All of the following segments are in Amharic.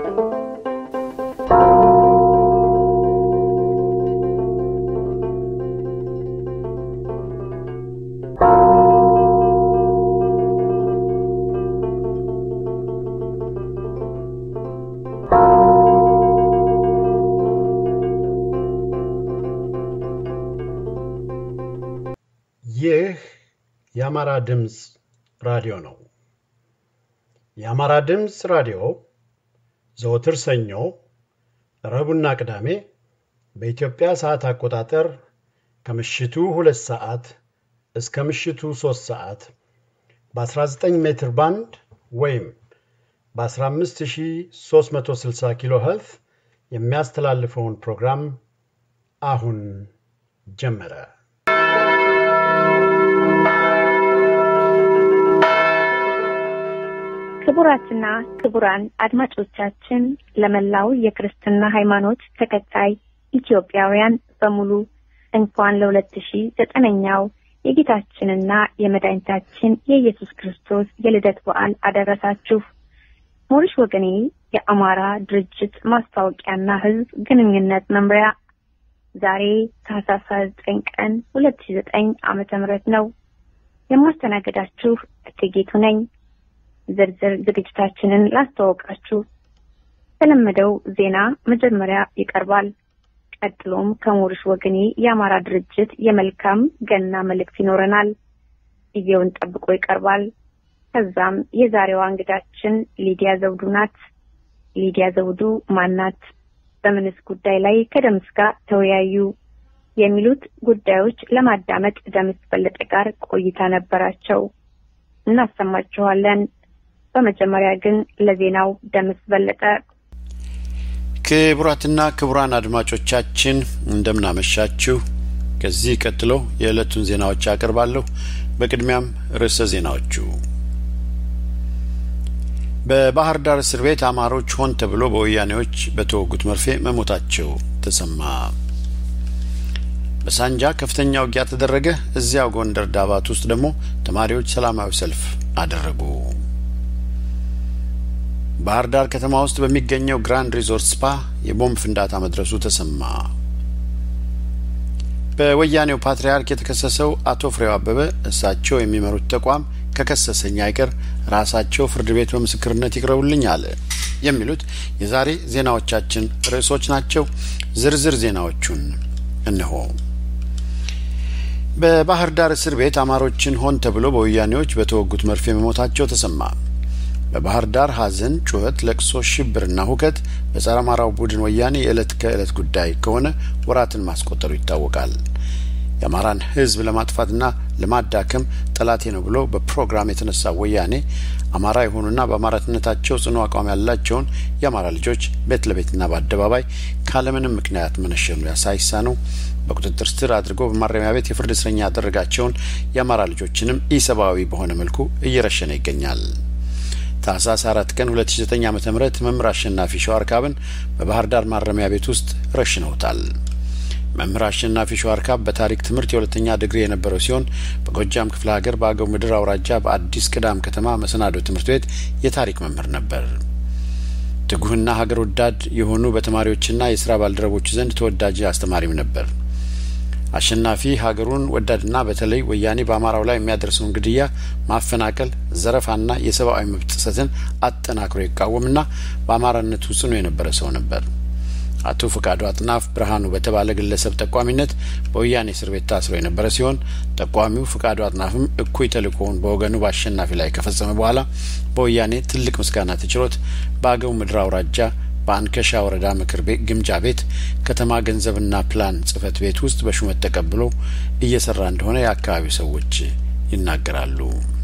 ይህ የአማራ ድምፅ ራዲዮ ነው። የአማራ ድምፅ ራዲዮ ዘወትር ሰኞ፣ ረቡዕና ቅዳሜ በኢትዮጵያ ሰዓት አቆጣጠር ከምሽቱ ሁለት ሰዓት እስከ ምሽቱ ሦስት ሰዓት በ19 ሜትር ባንድ ወይም በ15360 ኪሎ ኸርትዝ የሚያስተላልፈውን ፕሮግራም አሁን ጀመረ። ክቡራትና ክቡራን አድማጮቻችን ለመላው የክርስትና ሃይማኖት ተከታይ ኢትዮጵያውያን በሙሉ እንኳን ለሁለት ሺ ዘጠነኛው የጌታችንና የመድኃኒታችን የኢየሱስ ክርስቶስ የልደት በዓል አደረሳችሁ። ሞሪሽ ወገኔ የአማራ ድርጅት ማስታወቂያና ሕዝብ ግንኙነት መምሪያ ዛሬ ታህሳስ ዘጠኝ ቀን ሁለት ሺ ዘጠኝ ዓመተ ምህረት ነው። የማስተናገዳችሁ እቴጌቱ ነኝ። ዝርዝር ዝግጅታችንን ላስተዋውቃችሁ። የተለመደው ዜና መጀመሪያ ይቀርባል። ቀጥሎም ከሞሪሽ ወገኔ የአማራ ድርጅት የመልካም ገና መልእክት ይኖረናል። ጊዜውን ጠብቆ ይቀርባል። ከዛም የዛሬዋ እንግዳችን ሊዲያ ዘውዱ ናት። ሊዲያ ዘውዱ ማናት? በምንስ ጉዳይ ላይ ከደምስ ጋር ተወያዩ? የሚሉት ጉዳዮች ለማዳመጥ ደምስ በለጠ ጋር ቆይታ ነበራቸው። እናሰማችኋለን። በመጀመሪያ ግን ለዜናው ደምስ በለጠ። ክቡራትና ክቡራን አድማጮቻችን እንደምናመሻችሁ። ከዚህ ቀጥሎ የዕለቱን ዜናዎች አቀርባለሁ። በቅድሚያም ርዕሰ ዜናዎቹ በባህር ዳር እስር ቤት አማሮች ሆን ተብሎ በወያኔዎች በተወጉት መርፌ መሞታቸው ተሰማ። በሳንጃ ከፍተኛ ውጊያ ተደረገ። እዚያው ጎንደር ዳባት ውስጥ ደግሞ ተማሪዎች ሰላማዊ ሰልፍ አደረጉ። ባህር ዳር ከተማ ውስጥ በሚገኘው ግራንድ ሪዞርት ስፓ የቦምብ ፍንዳታ መድረሱ ተሰማ። በወያኔው ፓትርያርክ የተከሰሰው አቶ ፍሬው አበበ እሳቸው የሚመሩት ተቋም ከከሰሰኝ አይቀር ራሳቸው ፍርድ ቤት በምስክርነት ይቅረቡልኝ አለ። የሚሉት የዛሬ ዜናዎቻችን ርዕሶች ናቸው። ዝርዝር ዜናዎቹን እነሆ። በባህር ዳር እስር ቤት አማሮችን ሆን ተብሎ በወያኔዎች በተወጉት መርፌ መሞታቸው ተሰማ። በባህር ዳር ሐዘን፣ ጩኸት፣ ለቅሶ፣ ሽብርና ሁከት በጸረ አማራው ቡድን ወያኔ የዕለት ከዕለት ጉዳይ ከሆነ ወራትን ማስቆጠሩ ይታወቃል። የአማራን ሕዝብ ለማጥፋትና ለማዳከም ጠላቴ ነው ብሎ በፕሮግራም የተነሳ ወያኔ አማራ የሆኑና በአማራነታቸው ጽኑ አቋም ያላቸውን የአማራ ልጆች ቤት ለቤትና በአደባባይ ካለምንም ምክንያት መነሸኑ ያሳይሳ ነው በቁጥጥር ስር አድርጎ በማረሚያ ቤት የፍርድ እስረኛ ያደረጋቸውን የአማራ ልጆችንም ኢሰብአዊ በሆነ መልኩ እየረሸነ ይገኛል። ታህሳስ አራት ቀን ሁለት ሺ ዘጠኝ ዓመተ ምህረት መምህር አሸናፊ ሸዋርካብን በባህር ዳር ማረሚያ ቤት ውስጥ ረሽነውታል። መምህር አሸናፊ ሸዋርካብ በታሪክ ትምህርት የሁለተኛ ዲግሪ የነበረው ሲሆን በጎጃም ክፍለ ሀገር በአገው ምድር አውራጃ በአዲስ ቅዳም ከተማ መሰናዶ ትምህርት ቤት የታሪክ መምህር ነበር። ትጉህና ሀገር ወዳድ የሆኑ በተማሪዎችና የስራ ባልደረቦች ዘንድ ተወዳጅ አስተማሪም ነበር። አሸናፊ ሀገሩን ወዳድና በተለይ ወያኔ በአማራው ላይ የሚያደርሰውን ግድያ፣ ማፈናቀል፣ ዘረፋና የሰብአዊ መብት ጥሰትን አጠናክሮ ይቃወምና በአማራነቱ ጽኑ የነበረ ሰው ነበር። አቶ ፈቃዱ አጥናፍ ብርሃኑ በተባለ ግለሰብ ጠቋሚነት በወያኔ እስር ቤት ታስሮ የነበረ ሲሆን ጠቋሚው ፈቃዱ አጥናፍም እኩይ ተልእኮውን በወገኑ በአሸናፊ ላይ ከፈጸመ በኋላ በወያኔ ትልቅ ምስጋና ተችሎት በአገው ምድር አውራጃ በአንከሻ ወረዳ ምክር ቤት ግምጃ ቤት ከተማ ገንዘብና ፕላን ጽህፈት ቤት ውስጥ በሹመት ተቀብሎ እየሰራ እንደሆነ የአካባቢው ሰዎች ይናገራሉ።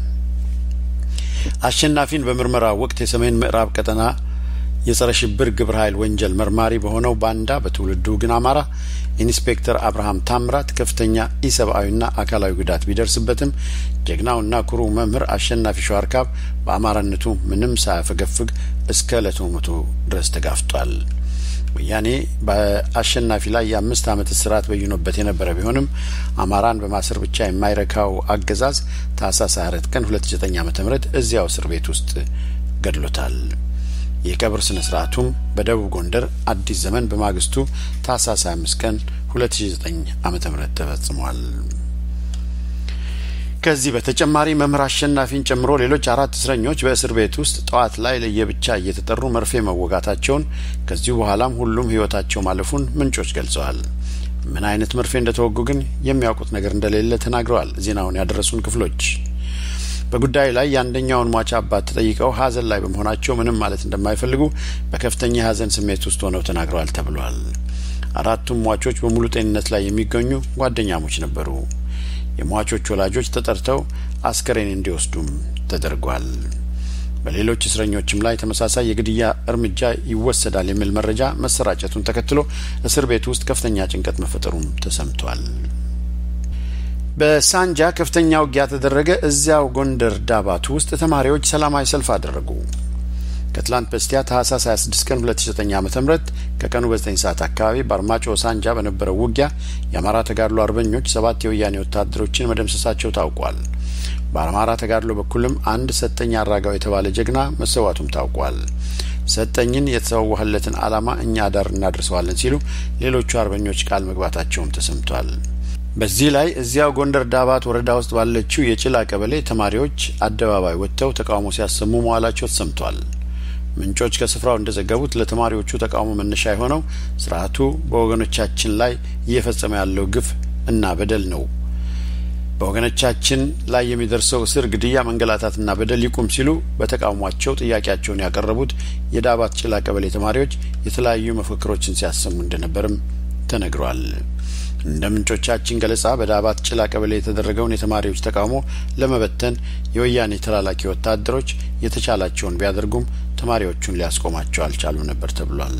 አሸናፊን በምርመራ ወቅት የሰሜን ምዕራብ ቀጠና የጸረ ሽብር ግብረ ኃይል ወንጀል መርማሪ በሆነው ባንዳ በትውልዱ ግን አማራ ኢንስፔክተር አብርሃም ታምራት ከፍተኛ ኢሰብአዊና አካላዊ ጉዳት ቢደርስበትም ጀግናውና ኩሩ መምህር አሸናፊ ሸዋርካብ በአማራነቱ ምንም ሳያፈገፍግ እስከ ዕለቱ ሞቱ ድረስ ተጋፍጧል። ወያኔ በአሸናፊ ላይ የአምስት ዓመት እስራት በይኖበት የነበረ ቢሆንም አማራን በማሰር ብቻ የማይረካው አገዛዝ ታህሳስ 24 ቀን 2009 ዓ.ም እዚያው እስር ቤት ውስጥ ገድሎታል። የቀብር ስነ ስርዓቱም በደቡብ ጎንደር አዲስ ዘመን በማግስቱ ታህሳስ 25 ቀን 2009 ዓመተ ምህረት ተፈጽሟል። ከዚህ በተጨማሪ መምህር አሸናፊን ጨምሮ ሌሎች አራት እስረኞች በእስር ቤት ውስጥ ጠዋት ላይ ለየብቻ እየተጠሩ መርፌ መወጋታቸውን ከዚሁ በኋላም ሁሉም ሕይወታቸው ማለፉን ምንጮች ገልጸዋል። ምን አይነት መርፌ እንደተወጉ ግን የሚያውቁት ነገር እንደሌለ ተናግረዋል። ዜናውን ያደረሱን ክፍሎች በጉዳዩ ላይ የአንደኛውን ሟች አባት ተጠይቀው ሐዘን ላይ በመሆናቸው ምንም ማለት እንደማይፈልጉ በከፍተኛ የሐዘን ስሜት ውስጥ ሆነው ተናግረዋል ተብሏል። አራቱም ሟቾች በሙሉ ጤንነት ላይ የሚገኙ ጓደኛሞች ነበሩ። የሟቾች ወላጆች ተጠርተው አስከሬን እንዲወስዱም ተደርጓል። በሌሎች እስረኞችም ላይ ተመሳሳይ የግድያ እርምጃ ይወሰዳል የሚል መረጃ መሰራጨቱን ተከትሎ እስር ቤት ውስጥ ከፍተኛ ጭንቀት መፈጠሩም ተሰምቷል። በሳንጃ ከፍተኛ ውጊያ ተደረገ። እዚያው ጎንደር ዳባት ውስጥ ተማሪዎች ሰላማዊ ሰልፍ አደረጉ። ከትላንት በስቲያ ታህሳስ 26 ቀን 2009 ዓ.ም ከቀኑ በ9 ሰዓት አካባቢ በአርማጮ ሳንጃ በነበረው ውጊያ የአማራ ተጋድሎ አርበኞች ሰባት የወያኔ ወታደሮችን መደምሰሳቸው ታውቋል። በአማራ ተጋድሎ በኩልም አንድ ሰጠኝ አራጋው የተባለ ጀግና መሰዋቱም ታውቋል። ሰጠኝን የተሰዋህለትን ዓላማ እኛ ዳር እናደርሰዋለን ሲሉ ሌሎቹ አርበኞች ቃል መግባታቸውም ተሰምቷል። በዚህ ላይ እዚያው ጎንደር ዳባት ወረዳ ውስጥ ባለችው የጭላ ቀበሌ ተማሪዎች አደባባይ ወጥተው ተቃውሞ ሲያሰሙ መዋላቸው ተሰምቷል። ምንጮች ከስፍራው እንደዘገቡት ለተማሪዎቹ ተቃውሞ መነሻ የሆነው ስርዓቱ በወገኖቻችን ላይ እየፈጸመ ያለው ግፍ እና በደል ነው። በወገኖቻችን ላይ የሚደርሰው እስር፣ ግድያ፣ መንገላታትና በደል ይቁም ሲሉ በተቃውሟቸው ጥያቄያቸውን ያቀረቡት የዳባት ጭላ ቀበሌ ተማሪዎች የተለያዩ መፈክሮችን ሲያሰሙ እንደነበርም ተነግሯል። እንደ ምንጮቻችን ገለጻ በዳባት ጭላ ቀበሌ የተደረገውን የተማሪዎች ተቃውሞ ለመበተን የወያኔ ተላላኪ ወታደሮች የተቻላቸውን ቢያደርጉም ተማሪዎቹን ሊያስቆማቸው አልቻሉም ነበር ተብሏል።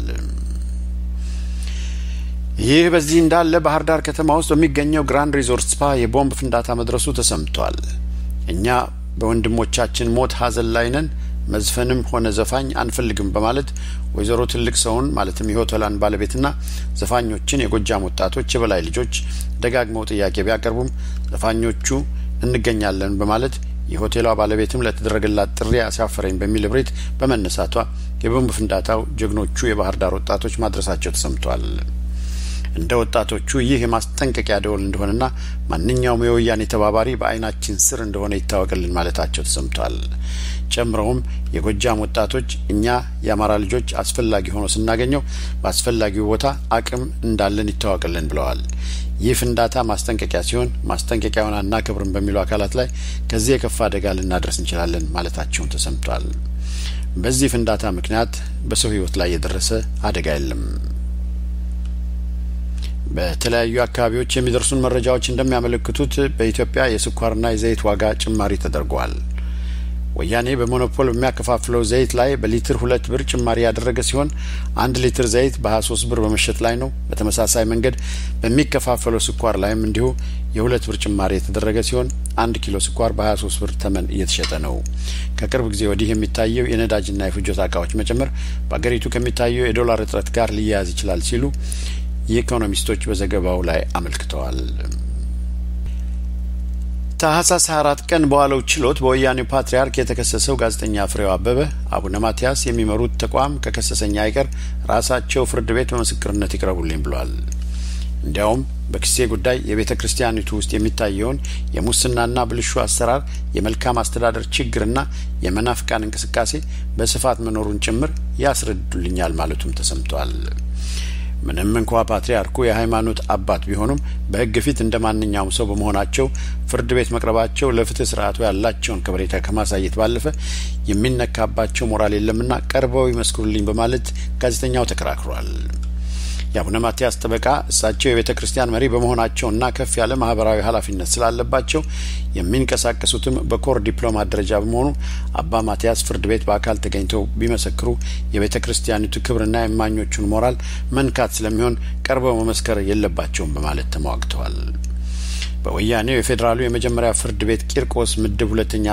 ይህ በዚህ እንዳለ ባህር ዳር ከተማ ውስጥ በሚገኘው ግራንድ ሪዞርት ስፓ የቦምብ ፍንዳታ መድረሱ ተሰምቷል። እኛ በወንድሞቻችን ሞት ሀዘን ላይ ነን መዝፈንም ሆነ ዘፋኝ አንፈልግም በማለት ወይዘሮ ትልቅ ሰውን ማለትም የሆቴላን ባለቤትና ዘፋኞችን የጎጃም ወጣቶች የበላይ ልጆች ደጋግመው ጥያቄ ቢያቀርቡም ዘፋኞቹ እንገኛለን በማለት የሆቴሏ ባለቤትም ለተደረገላት ጥሪ አሳፈረኝ በሚል እብሪት በመነሳቷ የቦምብ ፍንዳታው ጀግኖቹ የባህር ዳር ወጣቶች ማድረሳቸው ተሰምቷል። እንደ ወጣቶቹ ይህ የማስጠንቀቂያ ደወል እንደሆነና ማንኛውም የወያኔ ተባባሪ በዓይናችን ስር እንደሆነ ይታወቅልን ማለታቸው ተሰምቷል። ጨምረውም የጎጃም ወጣቶች እኛ የአማራ ልጆች አስፈላጊ ሆኖ ስናገኘው በአስፈላጊው ቦታ አቅም እንዳለን ይታወቅልን ብለዋል። ይህ ፍንዳታ ማስጠንቀቂያ ሲሆን ማስጠንቀቂያውን አናከብርም በሚሉ አካላት ላይ ከዚህ የከፋ አደጋ ልናደርስ እንችላለን ማለታቸውን ተሰምቷል። በዚህ ፍንዳታ ምክንያት በሰው ሕይወት ላይ የደረሰ አደጋ የለም። በተለያዩ አካባቢዎች የሚደርሱን መረጃዎች እንደሚያመለክቱት በኢትዮጵያ የስኳርና የዘይት ዋጋ ጭማሪ ተደርጓል። ወያኔ በሞኖፖል በሚያከፋፍለው ዘይት ላይ በሊትር ሁለት ብር ጭማሪ ያደረገ ሲሆን አንድ ሊትር ዘይት በሀያ ሶስት ብር በመሸጥ ላይ ነው። በተመሳሳይ መንገድ በሚከፋፈለው ስኳር ላይም እንዲሁ የሁለት ብር ጭማሪ የተደረገ ሲሆን አንድ ኪሎ ስኳር በሀያ ሶስት ብር ተመን እየተሸጠ ነው። ከቅርብ ጊዜ ወዲህ የሚታየው የነዳጅና የፍጆታ እቃዎች መጨመር በአገሪቱ ከሚታየው የዶላር እጥረት ጋር ሊያያዝ ይችላል ሲሉ የኢኮኖሚስቶች በዘገባው ላይ አመልክተዋል። ታህሳስ 24 ቀን በዋለው ችሎት በወያኔው ፓትርያርክ የተከሰሰው ጋዜጠኛ ፍሬው አበበ አቡነ ማትያስ የሚመሩት ተቋም ከከሰሰኛ አይቀር ራሳቸው ፍርድ ቤት በምስክርነት ይቅረቡልኝ ብሏል። እንዲያውም በክሴ ጉዳይ የቤተ ክርስቲያኒቱ ውስጥ የሚታየውን የሙስናና ብልሹ አሰራር፣ የመልካም አስተዳደር ችግርና የመናፍቃን እንቅስቃሴ በስፋት መኖሩን ጭምር ያስረዱልኛል ማለቱም ተሰምቷል። ምንም እንኳ ፓትርያርኩ የሃይማኖት አባት ቢሆኑም በሕግ ፊት እንደ ማንኛውም ሰው በመሆናቸው ፍርድ ቤት መቅረባቸው ለፍትህ ስርዓቱ ያላቸውን ከበሬታ ከማሳየት ባለፈ የሚነካባቸው ሞራል የለምና ቀርበው ይመስክሩልኝ በማለት ጋዜጠኛው ተከራክሯል። የአቡነ ማትያስ ጠበቃ እሳቸው የቤተ ክርስቲያን መሪ በመሆናቸውና ከፍ ያለ ማህበራዊ ኃላፊነት ስላለባቸው የሚንቀሳቀሱትም በኮር ዲፕሎማት ደረጃ በመሆኑ አባ ማትያስ ፍርድ ቤት በአካል ተገኝተው ቢመሰክሩ የቤተ ክርስቲያኒቱ ክብርና የማኞቹን ሞራል መንካት ስለሚሆን ቀርበው መመስከር የለባቸውም በማለት ተሟግተዋል። በወያኔው የፌዴራሉ የመጀመሪያ ፍርድ ቤት ቂርቆስ ምድብ ሁለተኛ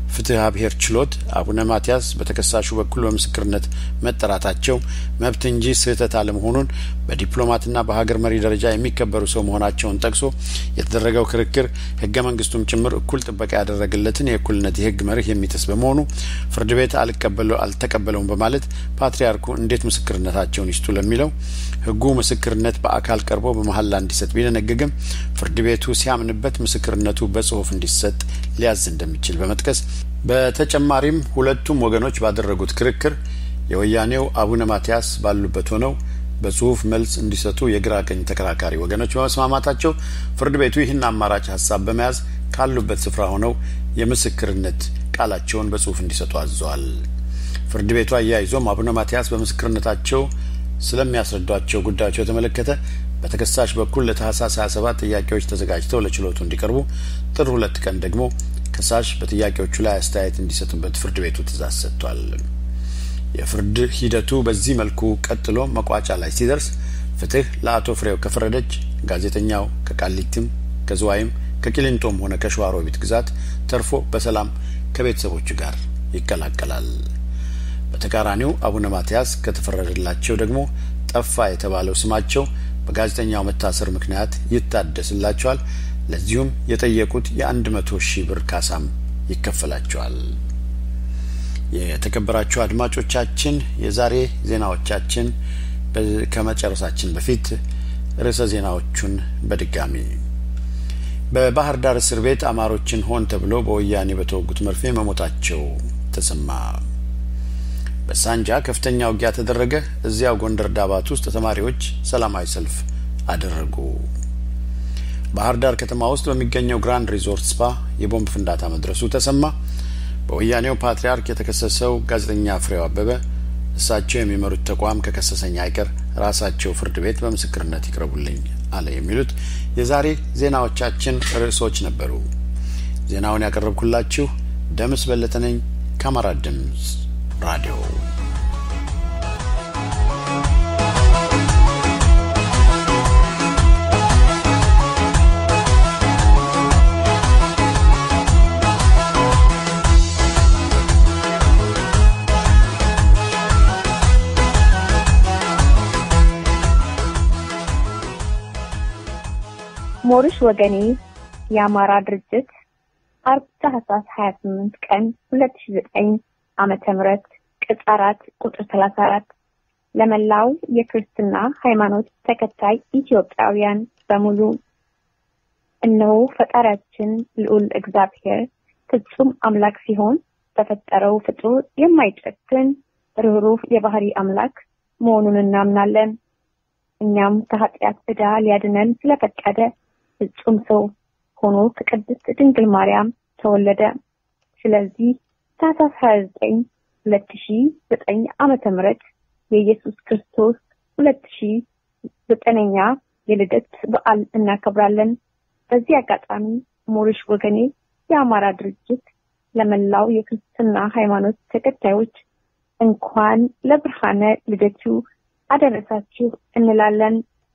ፍትሐ ብሔር ችሎት አቡነ ማትያስ በተከሳሹ በኩል በምስክርነት መጠራታቸው መብት እንጂ ስህተት አለመሆኑን በዲፕሎማትና በሀገር መሪ ደረጃ የሚከበሩ ሰው መሆናቸውን ጠቅሶ የተደረገው ክርክር ህገ መንግስቱም ጭምር እኩል ጥበቃ ያደረገለትን የእኩልነት የህግ መርህ የሚጥስ በመሆኑ ፍርድ ቤት አልተቀበለውም በማለት ፓትርያርኩ እንዴት ምስክርነታቸውን ይስጡ ለሚለው ህጉ ምስክርነት በአካል ቀርቦ በመሀላ እንዲሰጥ ቢደነግግም ፍርድ ቤቱ ሲያምንበት ምስክርነቱ በጽሁፍ እንዲሰጥ ሊያዝ እንደሚችል በመጥቀስ በተጨማሪም ሁለቱም ወገኖች ባደረጉት ክርክር የወያኔው አቡነ ማትያስ ባሉበት ሆነው በጽሁፍ መልስ እንዲሰጡ የግራ ቀኝ ተከራካሪ ወገኖች በመስማማታቸው ፍርድ ቤቱ ይህን አማራጭ ሀሳብ በመያዝ ካሉበት ስፍራ ሆነው የምስክርነት ቃላቸውን በጽሁፍ እንዲሰጡ አዘዋል። ፍርድ ቤቱ አያይዞም አቡነ ማትያስ በምስክርነታቸው ስለሚያስረዷቸው ጉዳዮች በተመለከተ በተከሳሽ በኩል ለታህሳስ 27 ጥያቄዎች ተዘጋጅተው ለችሎቱ እንዲቀርቡ ጥር ሁለት ቀን ደግሞ ከሳሽ በጥያቄዎቹ ላይ አስተያየት እንዲሰጡበት ፍርድ ቤቱ ትእዛዝ ሰጥቷል። የፍርድ ሂደቱ በዚህ መልኩ ቀጥሎ መቋጫ ላይ ሲደርስ ፍትህ ለአቶ ፍሬው ከፈረደች ጋዜጠኛው ከቃሊቲም ከዝዋይም ከቂሊንጦም ሆነ ከሸዋሮቢት ግዛት ተርፎ በሰላም ከቤተሰቦቹ ጋር ይቀላቀላል። በተቃራኒው አቡነ ማትያስ ከተፈረደላቸው ደግሞ ጠፋ የተባለው ስማቸው በጋዜጠኛው መታሰር ምክንያት ይታደስላቸዋል። ለዚሁም የጠየቁት የአንድ መቶ ሺህ ብር ካሳም ይከፈላቸዋል። የተከበራችሁ አድማጮቻችን የዛሬ ዜናዎቻችን ከመጨረሳችን በፊት ርዕሰ ዜናዎቹን በድጋሚ በባህር ዳር እስር ቤት አማሮችን ሆን ተብሎ በወያኔ በተወጉት መርፌ መሞታቸው ተሰማ። በሳንጃ ከፍተኛ ውጊያ ተደረገ። እዚያው ጎንደር ዳባት ውስጥ ተማሪዎች ሰላማዊ ሰልፍ አደረጉ። ባህር ዳር ከተማ ውስጥ በሚገኘው ግራንድ ሪዞርት ስፓ የቦምብ ፍንዳታ መድረሱ ተሰማ። በወያኔው ፓትርያርክ የተከሰሰው ጋዜጠኛ ፍሬው አበበ እሳቸው የሚመሩት ተቋም ከከሰሰኝ አይቀር ራሳቸው ፍርድ ቤት በምስክርነት ይቅረቡልኝ አለ። የሚሉት የዛሬ ዜናዎቻችን ርዕሶች ነበሩ። ዜናውን ያቀረብኩላችሁ ደምስ በለጠ ነኝ ከአማራ ድምፅ ራዲዮ። ሞሪሽ ወገኔ የአማራ ድርጅት አርብ ታህሳስ 28 ቀን 2009 ዓመተ ምህረት ቅጽ አራት ቁጥር 34 ለመላው የክርስትና ሃይማኖት ተከታይ ኢትዮጵያውያን በሙሉ እነሆ ፈጣሪያችን ልዑል እግዚአብሔር ፍጹም አምላክ ሲሆን በፈጠረው ፍጡር የማይጨክን ርኅሩህ የባህሪ አምላክ መሆኑን እናምናለን። እኛም ከኃጢአት ዕዳ ሊያድነን ስለፈቀደ ፍጹም ሰው ሆኖ ከቅድስት ድንግል ማርያም ተወለደ። ስለዚህ ታህሳስ 29 2009 ዓመተ ምህረት የኢየሱስ ክርስቶስ 2009ኛ የልደት በዓል እናከብራለን። በዚህ አጋጣሚ ሞሪሽ ወገኔ የአማራ ድርጅት ለመላው የክርስትና ሃይማኖት ተከታዮች እንኳን ለብርሃነ ልደቱ አደረሳችሁ እንላለን።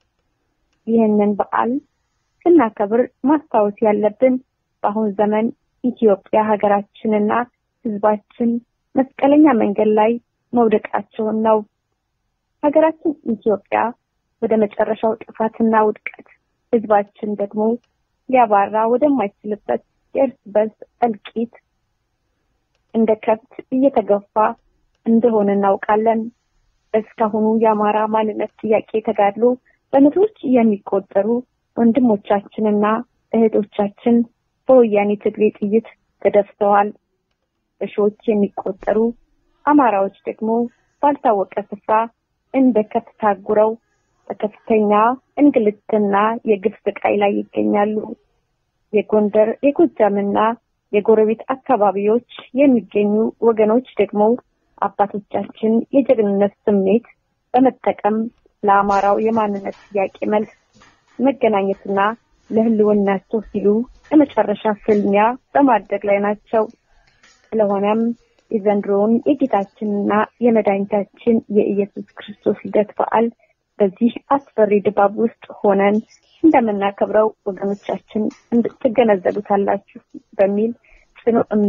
ይህንን በዓል ስናከብር ማስታወስ ያለብን በአሁን ዘመን ኢትዮጵያ ሀገራችንና ሕዝባችን መስቀለኛ መንገድ ላይ መውደቃቸውን ነው። ሀገራችን ኢትዮጵያ ወደ መጨረሻው ጥፋትና ውድቀት፣ ሕዝባችን ደግሞ ሊያባራ ወደማይችልበት የእርስ በርስ እልቂት እንደ ከብት እየተገፋ እንደሆነ እናውቃለን። እስካሁኑ የአማራ ማንነት ጥያቄ ተጋድሎ በመቶዎች የሚቆጠሩ ወንድሞቻችንና እህቶቻችን በወያኔ ትግሬ ጥይት ተደፍተዋል። በሺዎች የሚቆጠሩ አማራዎች ደግሞ ባልታወቀ ስፍራ እንደ ከብት ታጉረው በከፍተኛ እንግልትና የግፍ ስቃይ ላይ ይገኛሉ። የጎንደር የጎጃምና የጎረቤት አካባቢዎች የሚገኙ ወገኖች ደግሞ አባቶቻችን የጀግንነት ስሜት በመጠቀም ለአማራው የማንነት ጥያቄ መልስ መገናኘትና ለሕልውናቸው ሲሉ የመጨረሻ ፍልሚያ በማድረግ ላይ ናቸው። ስለሆነም የዘንድሮውን የጌታችንና የመድኃኒታችን የኢየሱስ ክርስቶስ ልደት በዓል በዚህ አስፈሪ ድባብ ውስጥ ሆነን እንደምናከብረው ወገኖቻችን ትገነዘቡታላችሁ በሚል ጽኑ እምነት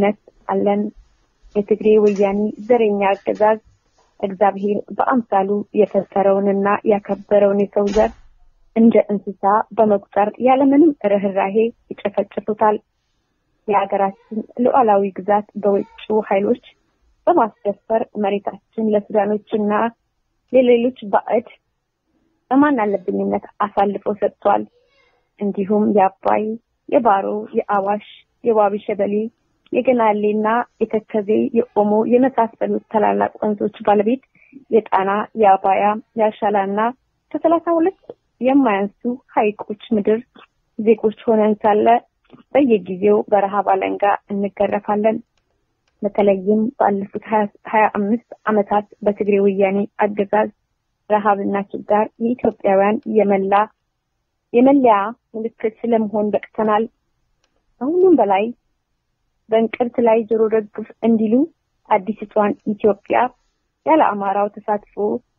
አለን። የትግሬ ወያኔ ዘረኛ አገዛዝ እግዚአብሔር በአምሳሉ የፈጠረውንና ያከበረውን የሰው ዘር እንደ እንስሳ በመቁጠር ያለምንም ርኅራሄ ይጨፈጭፉታል። የሀገራችን ሉዓላዊ ግዛት በውጭው ኃይሎች በማስደፈር መሬታችን ለሱዳኖችና ለሌሎች ባዕድ በማን አለብኝነት አሳልፎ ሰጥቷል። እንዲሁም የአባይ፣ የባሮ፣ የአዋሽ፣ የዋቢ ሸበሌ፣ የገናሌና የተከዜ፣ የኦሞ የመሳሰሉት ታላላቅ ወንዞች ባለቤት የጣና፣ የአባያ፣ የአሻላና ከሰላሳ ሁለት የማያንሱ ሐይቆች ምድር ዜጎች ሆነን ሳለ በየጊዜው በረሃብ አለንጋ እንገረፋለን። በተለይም ባለፉት ሀያ አምስት ዓመታት በትግሬ ወያኔ አገዛዝ ረሃብና ችጋር የኢትዮጵያውያን የመላ የመለያ ምልክት ስለመሆን በቅተናል። ከሁሉም በላይ በእንቅርት ላይ ጆሮ ደግፍ እንዲሉ አዲስቷን ኢትዮጵያ ያለ አማራው ተሳትፎ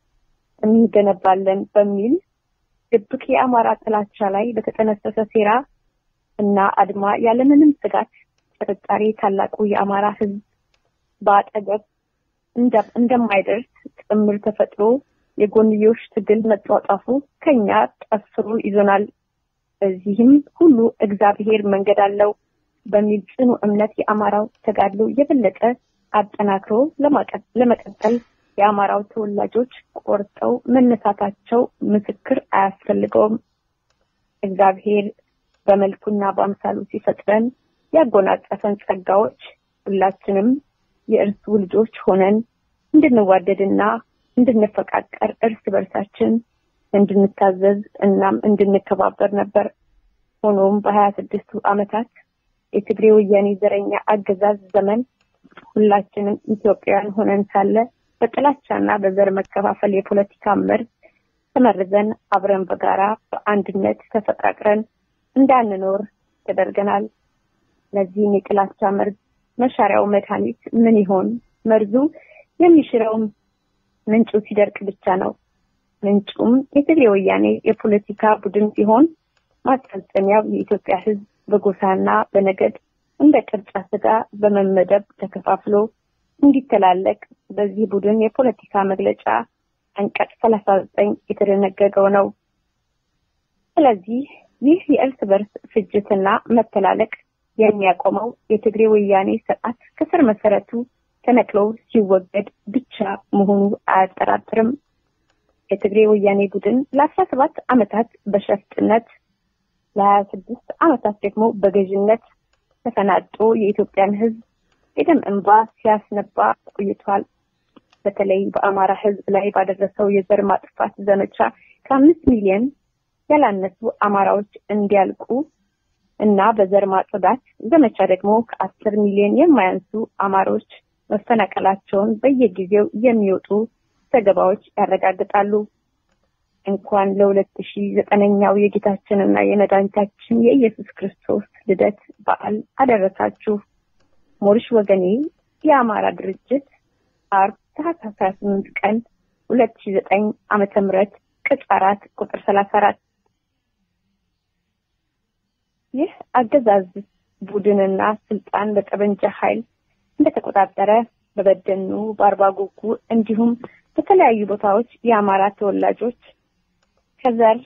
እንገነባለን በሚል ድብቅ የአማራ ጥላቻ ላይ በተጠነሰሰ ሴራ እና አድማ ያለምንም ስጋት ጥርጣሬ ታላቁ የአማራ ሕዝብ በአጠገብ እንደማይደርስ ጥምር ተፈጥሮ የጎንዮሽ ትግል መጧጧፉ ከኛ ጠፍሮ ይዞናል። በዚህም ሁሉ እግዚአብሔር መንገድ አለው በሚል ጽኑ እምነት የአማራው ተጋድሎ የበለጠ አጠናክሮ ለመቀጠል የአማራው ተወላጆች ቆርጠው መነሳታቸው ምስክር አያስፈልገውም። እግዚአብሔር በመልኩና በአምሳሉ ሲፈጥረን ያጎናጸፈን ጸጋዎች ሁላችንም የእርሱ ልጆች ሆነን እንድንዋደድና እንድንፈቃቀር እርስ በርሳችን እንድንታዘዝ እናም እንድንከባበር ነበር። ሆኖም በሀያ ስድስቱ ዓመታት የትግሬ ወያኔ ዘረኛ አገዛዝ ዘመን ሁላችንም ኢትዮጵያውያን ሆነን ሳለ በጥላቻና በዘር መከፋፈል የፖለቲካ መርዝ ተመርዘን አብረን በጋራ በአንድነት ተፈቃቅረን እንዳንኖር ተደርገናል። ለዚህም የጥላቻ መርዝ መሻሪያው መድኃኒት ምን ይሆን? መርዙ የሚሽረውም ምንጩ ሲደርቅ ብቻ ነው። ምንጩም የትግሬ ወያኔ የፖለቲካ ቡድን ሲሆን ማስፈጸሚያው የኢትዮጵያ ሕዝብ በጎሳና በነገድ እንደ ቅርጫ ስጋ በመመደብ ተከፋፍሎ እንዲተላለቅ በዚህ ቡድን የፖለቲካ መግለጫ አንቀጽ ሰላሳ ዘጠኝ የተደነገገው ነው። ስለዚህ ይህ የእርስ በርስ ፍጅትና መተላለቅ የሚያቆመው የትግሬ ወያኔ ስርዓት ከስር መሰረቱ ተነቅሎ ሲወገድ ብቻ መሆኑ አያጠራጥርም። የትግሬ ወያኔ ቡድን ለአስራ ሰባት ዓመታት በሸፍጥነት ለሀያ ስድስት ዓመታት ደግሞ በገዥነት ተፈናጦ የኢትዮጵያን ሕዝብ የደም እንባ ሲያስነባ ቆይቷል። በተለይ በአማራ ሕዝብ ላይ ባደረሰው የዘር ማጥፋት ዘመቻ ከአምስት ሚሊዮን ያላነሱ አማራዎች እንዲያልቁ እና በዘር ማጽዳት ዘመቻ ደግሞ ከአስር ሚሊዮን የማያንሱ አማሮች መፈናቀላቸውን በየጊዜው የሚወጡ ዘገባዎች ያረጋግጣሉ። እንኳን ለሁለት ሺ ዘጠነኛው የጌታችንና የመድኃኒታችን የኢየሱስ ክርስቶስ ልደት በዓል አደረሳችሁ። ሞሪሽ ወገኔ የአማራ ድርጅት አርብ ታህሳስ ሀያ ስምንት ቀን ሁለት ሺ ዘጠኝ ዓመተ ምህረት ቅጽ አራት ቁጥር ሰላሳ አራት ይህ አገዛዝ ቡድንና ስልጣን በጠመንጃ ኃይል እንደተቆጣጠረ በበደኑ በአርባ ጉጉ እንዲሁም በተለያዩ ቦታዎች የአማራ ተወላጆች ከዘር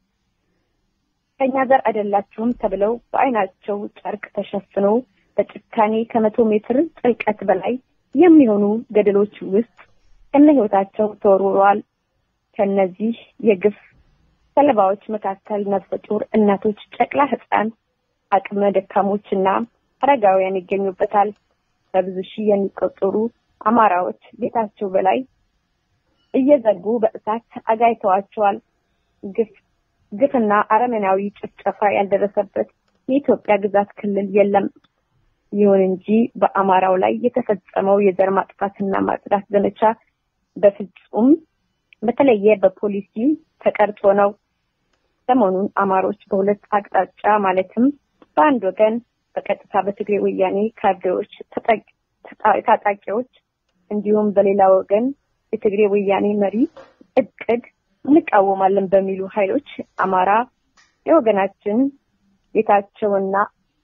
ከኛ ዘር አይደላችሁም ተብለው በዓይናቸው ጨርቅ ተሸፍነው በጭካኔ ከመቶ ሜትር ጥልቀት በላይ የሚሆኑ ገደሎች ውስጥ ከነ ሕይወታቸው ተወርውረዋል። ከነዚህ የግፍ ሰለባዎች መካከል ነፍሰ ጡር እናቶች፣ ጨቅላ ሕፃን፣ አቅመ ደካሞች እና አረጋውያን ይገኙበታል። በብዙ ሺህ የሚቆጠሩ አማራዎች ቤታቸው በላይ እየዘጉ በእሳት አጋይተዋቸዋል። ግፍ ግፍና አረመናዊ ጭፍጨፋ ያልደረሰበት የኢትዮጵያ ግዛት ክልል የለም። ይሁን እንጂ በአማራው ላይ የተፈጸመው የዘር ማጥፋትና ማጽዳት ዘመቻ በፍጹም በተለየ በፖሊሲ ተቀርጾ ነው። ሰሞኑን አማሮች በሁለት አቅጣጫ ማለትም በአንድ ወገን በቀጥታ በትግሬ ወያኔ ካድሬዎች፣ ታጣቂዎች እንዲሁም በሌላ ወገን የትግሬ ወያኔ መሪ እቅድ እንቃወማለን በሚሉ ኃይሎች አማራ የወገናችን ቤታቸውና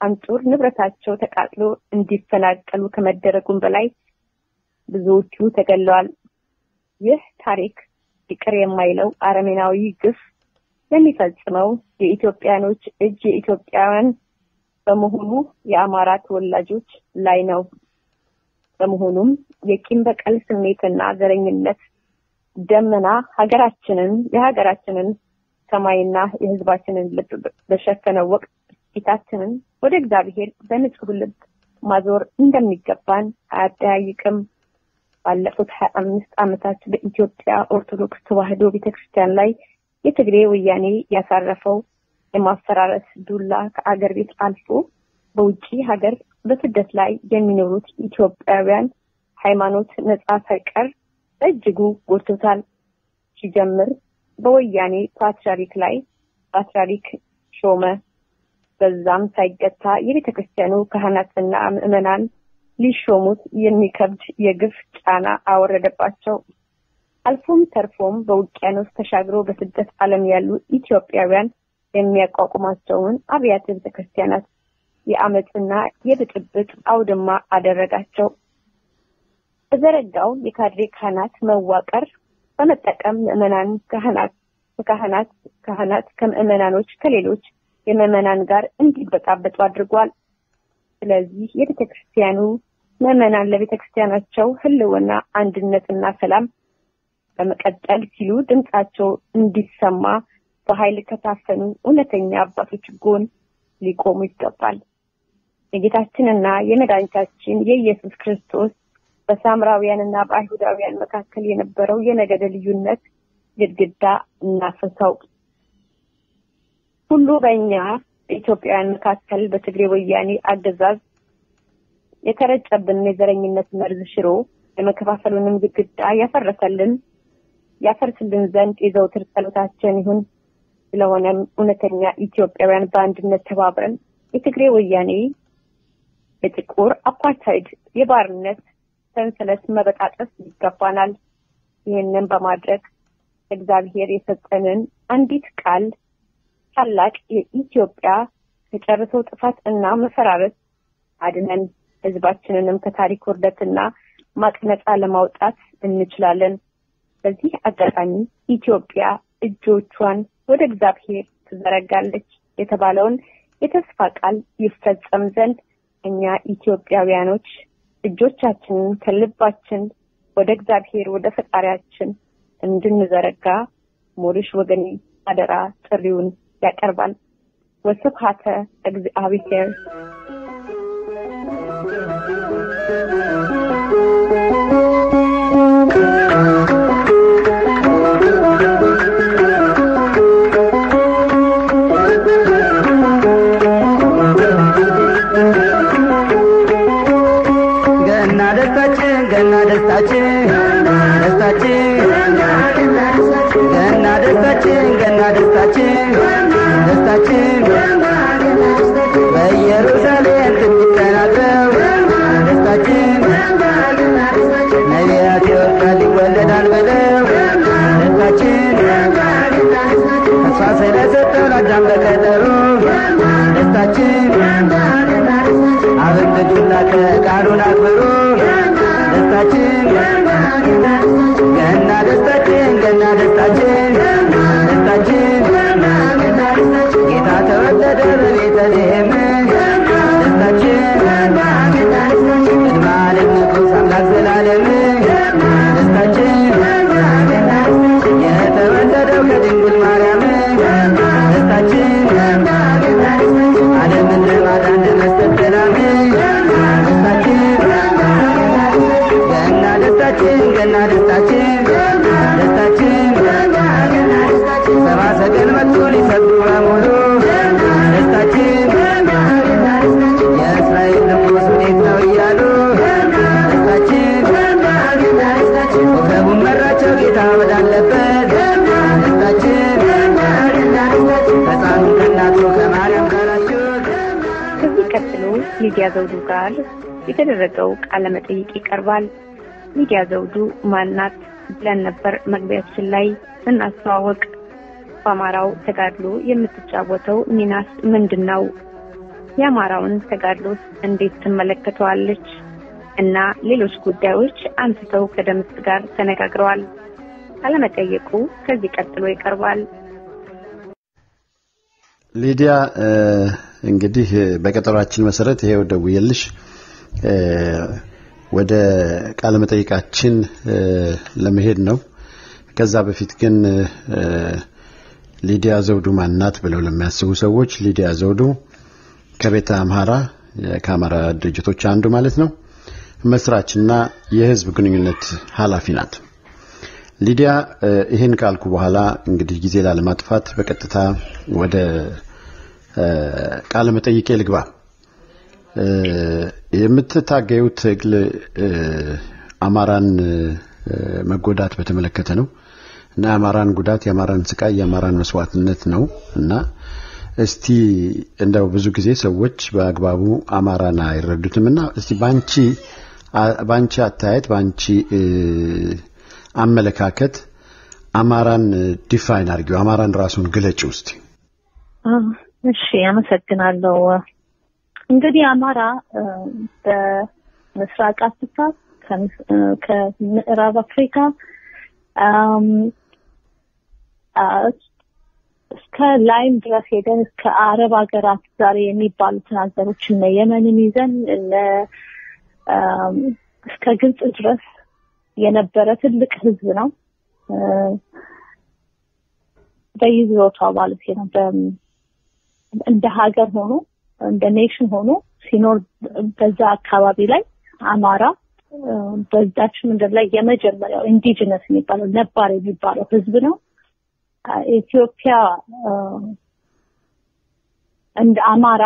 አንጡር ንብረታቸው ተቃጥሎ እንዲፈናቀሉ ከመደረጉም በላይ ብዙዎቹ ተገለዋል። ይህ ታሪክ ይቅር የማይለው አረመኔያዊ ግፍ የሚፈጽመው የኢትዮጵያኖች እጅ የኢትዮጵያውያን በመሆኑ የአማራ ተወላጆች ላይ ነው። በመሆኑም የቂም በቀል ስሜትና ዘረኝነት ደመና ሀገራችንን የሀገራችንን ሰማይና የሕዝባችንን ልብ በሸፈነው ወቅት ፊታችንን ወደ እግዚአብሔር በንጹህ ልብ ማዞር እንደሚገባን አያጠያይቅም። ባለፉት ሀያ አምስት ዓመታት በኢትዮጵያ ኦርቶዶክስ ተዋሕዶ ቤተክርስቲያን ላይ የትግሬ ወያኔ ያሳረፈው የማፈራረስ ዱላ ከአገር ቤት አልፎ በውጭ ሀገር በስደት ላይ የሚኖሩት ኢትዮጵያውያን ሃይማኖት ነጻ ሳይቀር በእጅጉ ጎድቶታል። ሲጀምር በወያኔ ፓትርያርክ ላይ ፓትርያርክ ሾመ። በዛም ሳይገታ የቤተ ክርስቲያኑ ካህናትና ምዕመናን ሊሾሙት የሚከብድ የግፍ ጫና አወረደባቸው። አልፎም ተርፎም በውቅያኖስ ተሻግሮ በስደት ዓለም ያሉ ኢትዮጵያውያን የሚያቋቁማቸውን አብያተ ቤተ ክርስቲያናት የአመፅና የብጥብጥ አውድማ አደረጋቸው። በዘረጋው የካድሬ ካህናት መዋቅር በመጠቀም ምዕመናን ካህናት ካህናት ካህናት ከምዕመናኖች ከሌሎች የምዕመናን ጋር እንዲበጣበጡ አድርጓል። ስለዚህ የቤተ ክርስቲያኑ ምዕመናን ለቤተ ክርስቲያናቸው ሕልውና አንድነትና ሰላም በመቀጠል ሲሉ ድምጻቸው እንዲሰማ በኃይል ከታፈኑ እውነተኛ አባቶች ጎን ሊቆሙ ይገባል። የጌታችንና የመድኃኒታችን የኢየሱስ ክርስቶስ በሳምራውያንና በአይሁዳውያን መካከል የነበረው የነገደ ልዩነት ግድግዳ እናፍርሰው። ሁሉ በእኛ በኢትዮጵያውያን መካከል በትግሬ ወያኔ አገዛዝ የተረጨብን የዘረኝነት መርዝ ሽሮ የመከፋፈሉንም ግድግዳ ያፈረሰልን ያፈርስልን ዘንድ የዘውትር ጸሎታችን ይሁን። ስለሆነም እውነተኛ ኢትዮጵያውያን በአንድነት ተባብረን የትግሬ ወያኔ የጥቁር አፓርታይድ የባርነት ሰንሰለት መበጣጠስ ይገባናል። ይህንን በማድረግ እግዚአብሔር የሰጠንን አንዲት ቃል ታላቅ የኢትዮጵያ ከጨርሶ ጥፋት እና መፈራረስ አድነን ሕዝባችንንም ከታሪክ ውርደትና ማቅ ነጻ ለማውጣት እንችላለን። በዚህ አጋጣሚ ኢትዮጵያ እጆቿን ወደ እግዚአብሔር ትዘረጋለች የተባለውን የተስፋ ቃል ይፈጸም ዘንድ እኛ ኢትዮጵያውያኖች እጆቻችንን ከልባችን ወደ እግዚአብሔር ወደ ፈጣሪያችን እንድንዘረጋ ሞሪሽ ወገኔ አደራ ጥሪውን ያቀርባል። ወስብሐተ እግዚአብሔር። ገና ደስታችን ገና ደስታችን ደስታችን ገና ደስታችን ገና ደስታችን ደስታችን በኢየሩሳሌም ትንቢት ተናግረው ደስታችን ነቢያት ይወርዳል ይወለዳል ብለው ደስታችን ተስፋ ስለሰጠው ለአዳም በቀጠሮ ደስታችን አብን ልጁን ላከ ቃሉን አክብሮ ደስታችን ገና ደስታችን ገና ደስታችን ደስታችን ጌታ ተወለደ በቤተልሔም ደስታችን ቅድመ ዓለም ንጉሥ አምላክ ዘላለም ደስታችን የተወለደው ከድንግል ማርያም ደስታችን ዓለምን ለማዳን ለመስጠት ሰላም ደስታችን ገና ደስታችን ገና ደስታችን ደስታችን ሰባ ሰገል መጡ ሊሰግዱ በሙሉ ደስታችን የእስራኤል ንጉሥ ወዴት ነው እያሉ ደስታችን ኮከቡን መራቸው ጌታ ወዳለበት ደስታችን ሕፃኑን ከእናቱ ከማርያም ጋራቸው ከዚህ ቀጥሎ ሊዲያ ዘውዱ ጋር የተደረገው ቃለ መጠይቅ ይቀርባል። ሊዲያ ዘውዱ ማናት ብለን ነበር መግቢያችን ላይ ስናስተዋወቅ። በአማራው ተጋድሎ የምትጫወተው ሚናስ ምንድን ነው? የአማራውን ተጋድሎስ እንዴት ትመለከተዋለች? እና ሌሎች ጉዳዮች አንስተው ከደምስ ጋር ተነጋግረዋል። ቃለመጠይቁ ከዚህ ቀጥሎ ይቀርባል። ሊዲያ እንግዲህ በቀጠሯችን መሰረት ይሄው ደውዬልሽ ወደ ቃለ መጠይቃችን ለመሄድ ነው። ከዛ በፊት ግን ሊዲያ ዘውዱ ማናት ብለው ለሚያስቡ ሰዎች ሊዲያ ዘውዱ ከቤተ አምሃራ ከአማራ ድርጅቶች አንዱ ማለት ነው መስራችና የህዝብ ግንኙነት ኃላፊ ናት። ሊዲያ ይህን ካልኩ በኋላ እንግዲህ ጊዜ ላለማጥፋት በቀጥታ ወደ ቃለ መጠይቄ ልግባ። የምትታገዩ ትግል አማራን መጎዳት በተመለከተ ነው እና የአማራን ጉዳት፣ የአማራን ስቃይ፣ የአማራን መስዋዕትነት ነው እና እስቲ እንደው ብዙ ጊዜ ሰዎች በአግባቡ አማራን አይረዱትም እና እስቲ ባንቺ ባንቺ አታየት ባንቺ አመለካከት አማራን ዲፋይን አድርጊው፣ አማራን ራሱን ግለጭ ውስጥ። እሺ፣ አመሰግናለሁ። እንግዲህ አማራ በምስራቅ አፍሪካ ከምዕራብ አፍሪካ እስከ ላይም ድረስ ሄደን እስከ አረብ ሀገራት ዛሬ የሚባሉትን ሀገሮች እነ የመንን ይዘን እነ እስከ ግብጽ ድረስ የነበረ ትልቅ ህዝብ ነው። በይዞታው ማለት ነው። እንደ ሀገር ሆኖ እንደ ኔሽን ሆኖ ሲኖር በዛ አካባቢ ላይ አማራ በዛች ምድር ላይ የመጀመሪያው ኢንዲጂነስ የሚባለው ነባር የሚባለው ህዝብ ነው። ኢትዮጵያ እንደ አማራ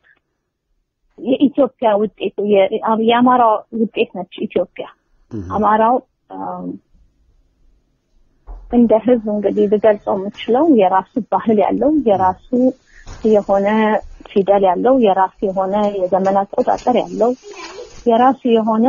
የኢትዮጵያ ውጤት የአማራ ውጤት ነች ኢትዮጵያ። አማራው እንደ ህዝብ እንግዲህ ልገልጸው የምችለው የራሱ ባህል ያለው የራሱ የሆነ ፊደል ያለው የራሱ የሆነ የዘመን አቆጣጠር ያለው የራሱ የሆነ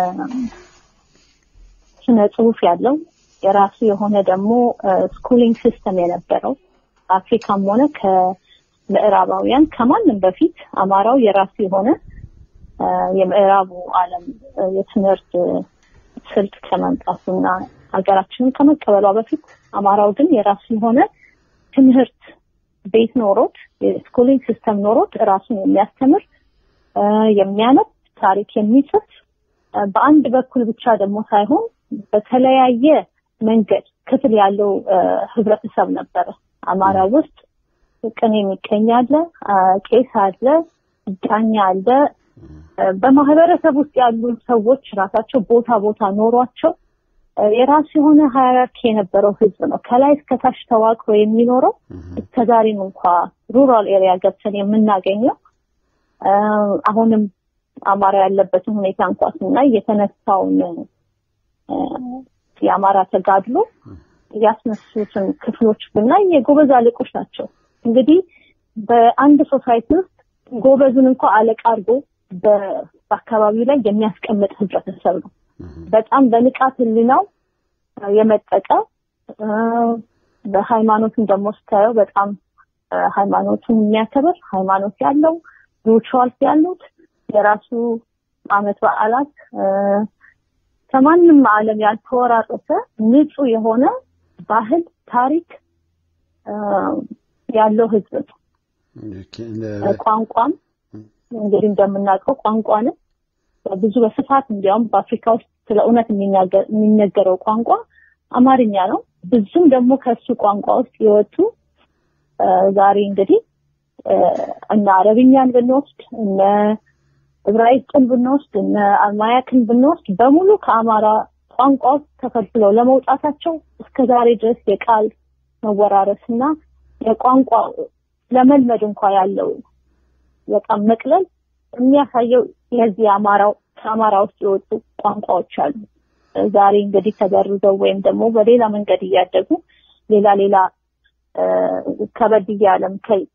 ስነ ጽሁፍ ያለው የራሱ የሆነ ደግሞ ስኩሊንግ ሲስተም የነበረው አፍሪካም ሆነ ከምዕራባውያን ከማንም በፊት አማራው የራሱ የሆነ የምዕራቡ ዓለም የትምህርት ስልት ከመምጣቱና ሀገራችንን ከመቀበሏ በፊት አማራው ግን የራሱ የሆነ ትምህርት ቤት ኖሮት የስኩሊንግ ሲስተም ኖሮት ራሱን የሚያስተምር የሚያነብ ታሪክ የሚጽፍ በአንድ በኩል ብቻ ደግሞ ሳይሆን በተለያየ መንገድ ክፍል ያለው ህብረተሰብ ነበረ። አማራ ውስጥ ቅኔ የሚቀኝ አለ፣ ቄስ አለ፣ ዳኛ አለ። በማህበረሰብ ውስጥ ያሉ ሰዎች ራሳቸው ቦታ ቦታ ኖሯቸው የራሱ የሆነ ሃይራርኪ የነበረው ህዝብ ነው። ከላይ እስከታች ተዋቅሮ የሚኖረው እስከዛሬም እንኳ ሩራል ኤሪያ ገብተን የምናገኘው አሁንም አማራ ያለበትን ሁኔታ እንኳ ስናይ የተነሳውን የአማራ ተጋድሎ ያስነሱትን ክፍሎች ብናይ የጎበዝ አለቆች ናቸው። እንግዲህ በአንድ ሶሳይቲ ውስጥ ጎበዙን እንኳ አለቃ አድርጎ በአካባቢው ላይ የሚያስቀምጥ ህብረተሰብ ነው። በጣም በንቃት ህሊናው የመጠቀ በሃይማኖትን ደግሞ ስታየው በጣም ሃይማኖቱን የሚያከብር ሃይማኖት ያለው ሪቹዋልስ ያሉት የራሱ አመት በዓላት ከማንም ዓለም ያልተወራረሰ ንጹህ የሆነ ባህል ታሪክ ያለው ህዝብ ነው። ቋንቋም እንግዲህ እንደምናውቀው ቋንቋንም ብዙ በስፋት እንዲያውም በአፍሪካ ውስጥ ስለ እውነት የሚነገረው ቋንቋ አማርኛ ነው። ብዙም ደግሞ ከሱ ቋንቋ ውስጥ የወጡ ዛሬ እንግዲህ እነ አረብኛን ብንወስድ እነ ዕብራይስጥን ብንወስድ እነ አርማያክን ብንወስድ በሙሉ ከአማራ ቋንቋ ውስጥ ተፈልፍለው ለመውጣታቸው እስከ ዛሬ ድረስ የቃል መወራረስ እና የቋንቋ ለመልመድ እንኳ ያለው በጣም መቅለል የሚያሳየው የዚህ አማራው ከአማራ ውስጥ የወጡ ቋንቋዎች አሉ። ዛሬ እንግዲህ ተበርዘው ወይም ደግሞ በሌላ መንገድ እያደጉ ሌላ ሌላ ከበድ እያለም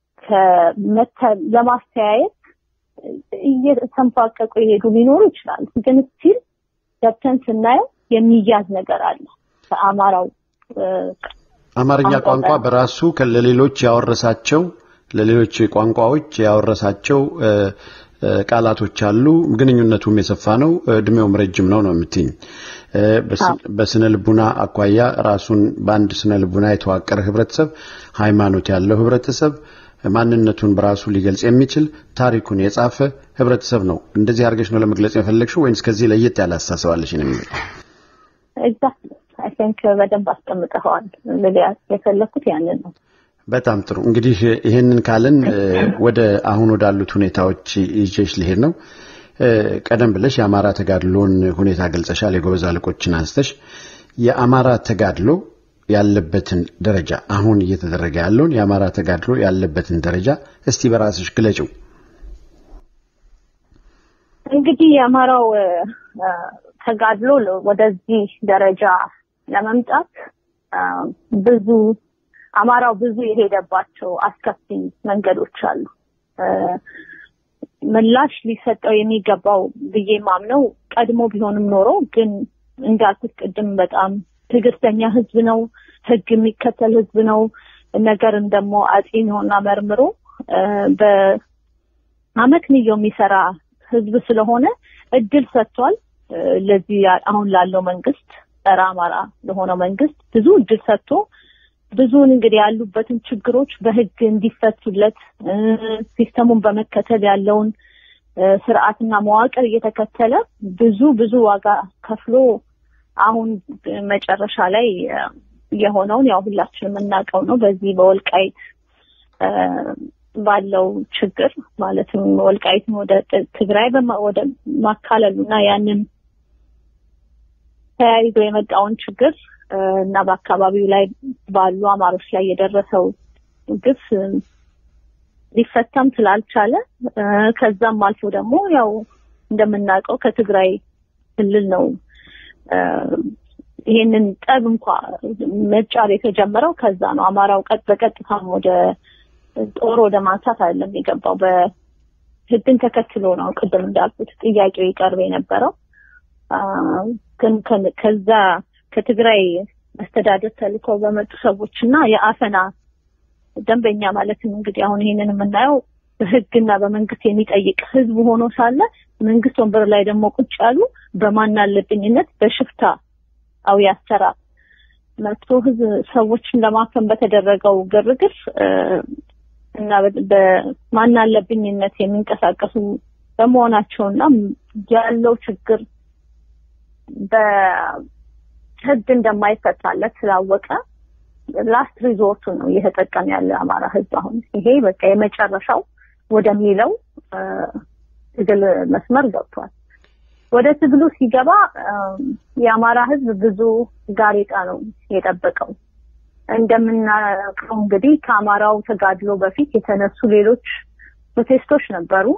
ለማስተያየት እየተንፋቀቁ የሄዱ ሊኖሩ ይችላሉ። ግን ስቲል ገብተን ስናየው የሚያዝ ነገር አለ ከአማራው አማርኛ ቋንቋ በራሱ ለሌሎች ያወረሳቸው ለሌሎች ቋንቋዎች ያወረሳቸው ቃላቶች አሉ። ግንኙነቱም የሰፋ ነው፣ እድሜውም ረጅም ነው ነው የምትይኝ። በስነ ልቡና አኳያ ራሱን በአንድ ስነ ልቡና የተዋቀረ ህብረተሰብ፣ ሃይማኖት ያለው ህብረተሰብ፣ ማንነቱን በራሱ ሊገልጽ የሚችል ታሪኩን የጻፈ ህብረተሰብ ነው። እንደዚህ አድርገሽ ነው ለመግለጽ የፈለግሽው ወይንስ ከዚህ ለየት ያለ አስተሳሰባለሽ ነው የሚል ኤግዛክትሊ አይ ቲንክ በደንብ አስቀምጠኸዋል። የፈለግኩት ያንን ነው። በጣም ጥሩ እንግዲህ ይሄንን ካልን ወደ አሁን ወዳሉት ሁኔታዎች ይዤሽ ልሄድ ነው። ቀደም ብለሽ የአማራ ተጋድሎን ሁኔታ ገልጸሻል። የጎበዝ አለቆችን አንስተሽ የአማራ ተጋድሎ ያለበትን ደረጃ አሁን እየተደረገ ያለውን የአማራ ተጋድሎ ያለበትን ደረጃ እስቲ በራስሽ ግለጭው። እንግዲህ የአማራው ተጋድሎ ወደዚህ ደረጃ ለመምጣት ብዙ አማራው ብዙ የሄደባቸው አስከፊ መንገዶች አሉ። ምላሽ ሊሰጠው የሚገባው ብዬ ማምነው ቀድሞ ቢሆንም ኖሮ ግን እንዳልኩት ቅድም በጣም ትዕግስተኛ ህዝብ ነው፣ ህግ የሚከተል ህዝብ ነው። ነገርን ደግሞ አጢኖና መርምሮ በአመክንዮ የሚሰራ ህዝብ ስለሆነ እድል ሰጥቷል። ለዚህ አሁን ላለው መንግስት ጸረ አማራ ለሆነው መንግስት ብዙ እድል ሰጥቶ ብዙውን እንግዲህ ያሉበትን ችግሮች በህግ እንዲፈቱለት ሲስተሙን በመከተል ያለውን ስርዓትና መዋቅር እየተከተለ ብዙ ብዙ ዋጋ ከፍሎ አሁን መጨረሻ ላይ የሆነውን ያው ሁላችንም የምናውቀው ነው። በዚህ በወልቃይት ባለው ችግር ማለትም ወልቃይትን ወደ ትግራይ ወደ ማካለሉ እና ያንን ተያይዞ የመጣውን ችግር እና በአካባቢው ላይ ባሉ አማሮች ላይ የደረሰው ግፍ ሊፈታም ስላልቻለ ከዛም አልፎ ደግሞ ያው እንደምናውቀው ከትግራይ ክልል ነው ይሄንን ጠብ እንኳ መጫር የተጀመረው ከዛ ነው። አማራው ቀጥ በቀጥታም ወደ ጦር ወደ ማንሳት አይደለም የገባው። በህግን ተከትሎ ነው ቅድም እንዳልኩት ጥያቄው ይቀርብ የነበረው። ግን ከዛ ከትግራይ መስተዳደር ተልከው በመጡ ሰዎች እና የአፈና ደንበኛ ማለትም እንግዲህ አሁን ይሄንን የምናየው በህግና በመንግስት የሚጠይቅ ህዝብ ሆኖ ሳለ መንግስት ወንበር ላይ ደግሞ ቁጭ ያሉ በማናለብኝነት በሽፍታ አዊ አሰራር መጥቶ ህዝብ ሰዎችን ለማፈን በተደረገው ግርግር እና በማናለብኝነት የሚንቀሳቀሱ በመሆናቸውና ያለው ችግር በህግ እንደማይፈታለት ስላወቀ ላስት ሪዞርቱ ነው እየተጠቀም ያለ አማራ ህዝብ። አሁን ይሄ በቃ የመጨረሻው ወደሚለው ትግል መስመር ገብቷል። ወደ ትግሉ ሲገባ የአማራ ህዝብ ብዙ ጋሬጣ ነው የጠበቀው። እንደምናውቀው እንግዲህ ከአማራው ተጋድሎ በፊት የተነሱ ሌሎች ፕሮቴስቶች ነበሩ።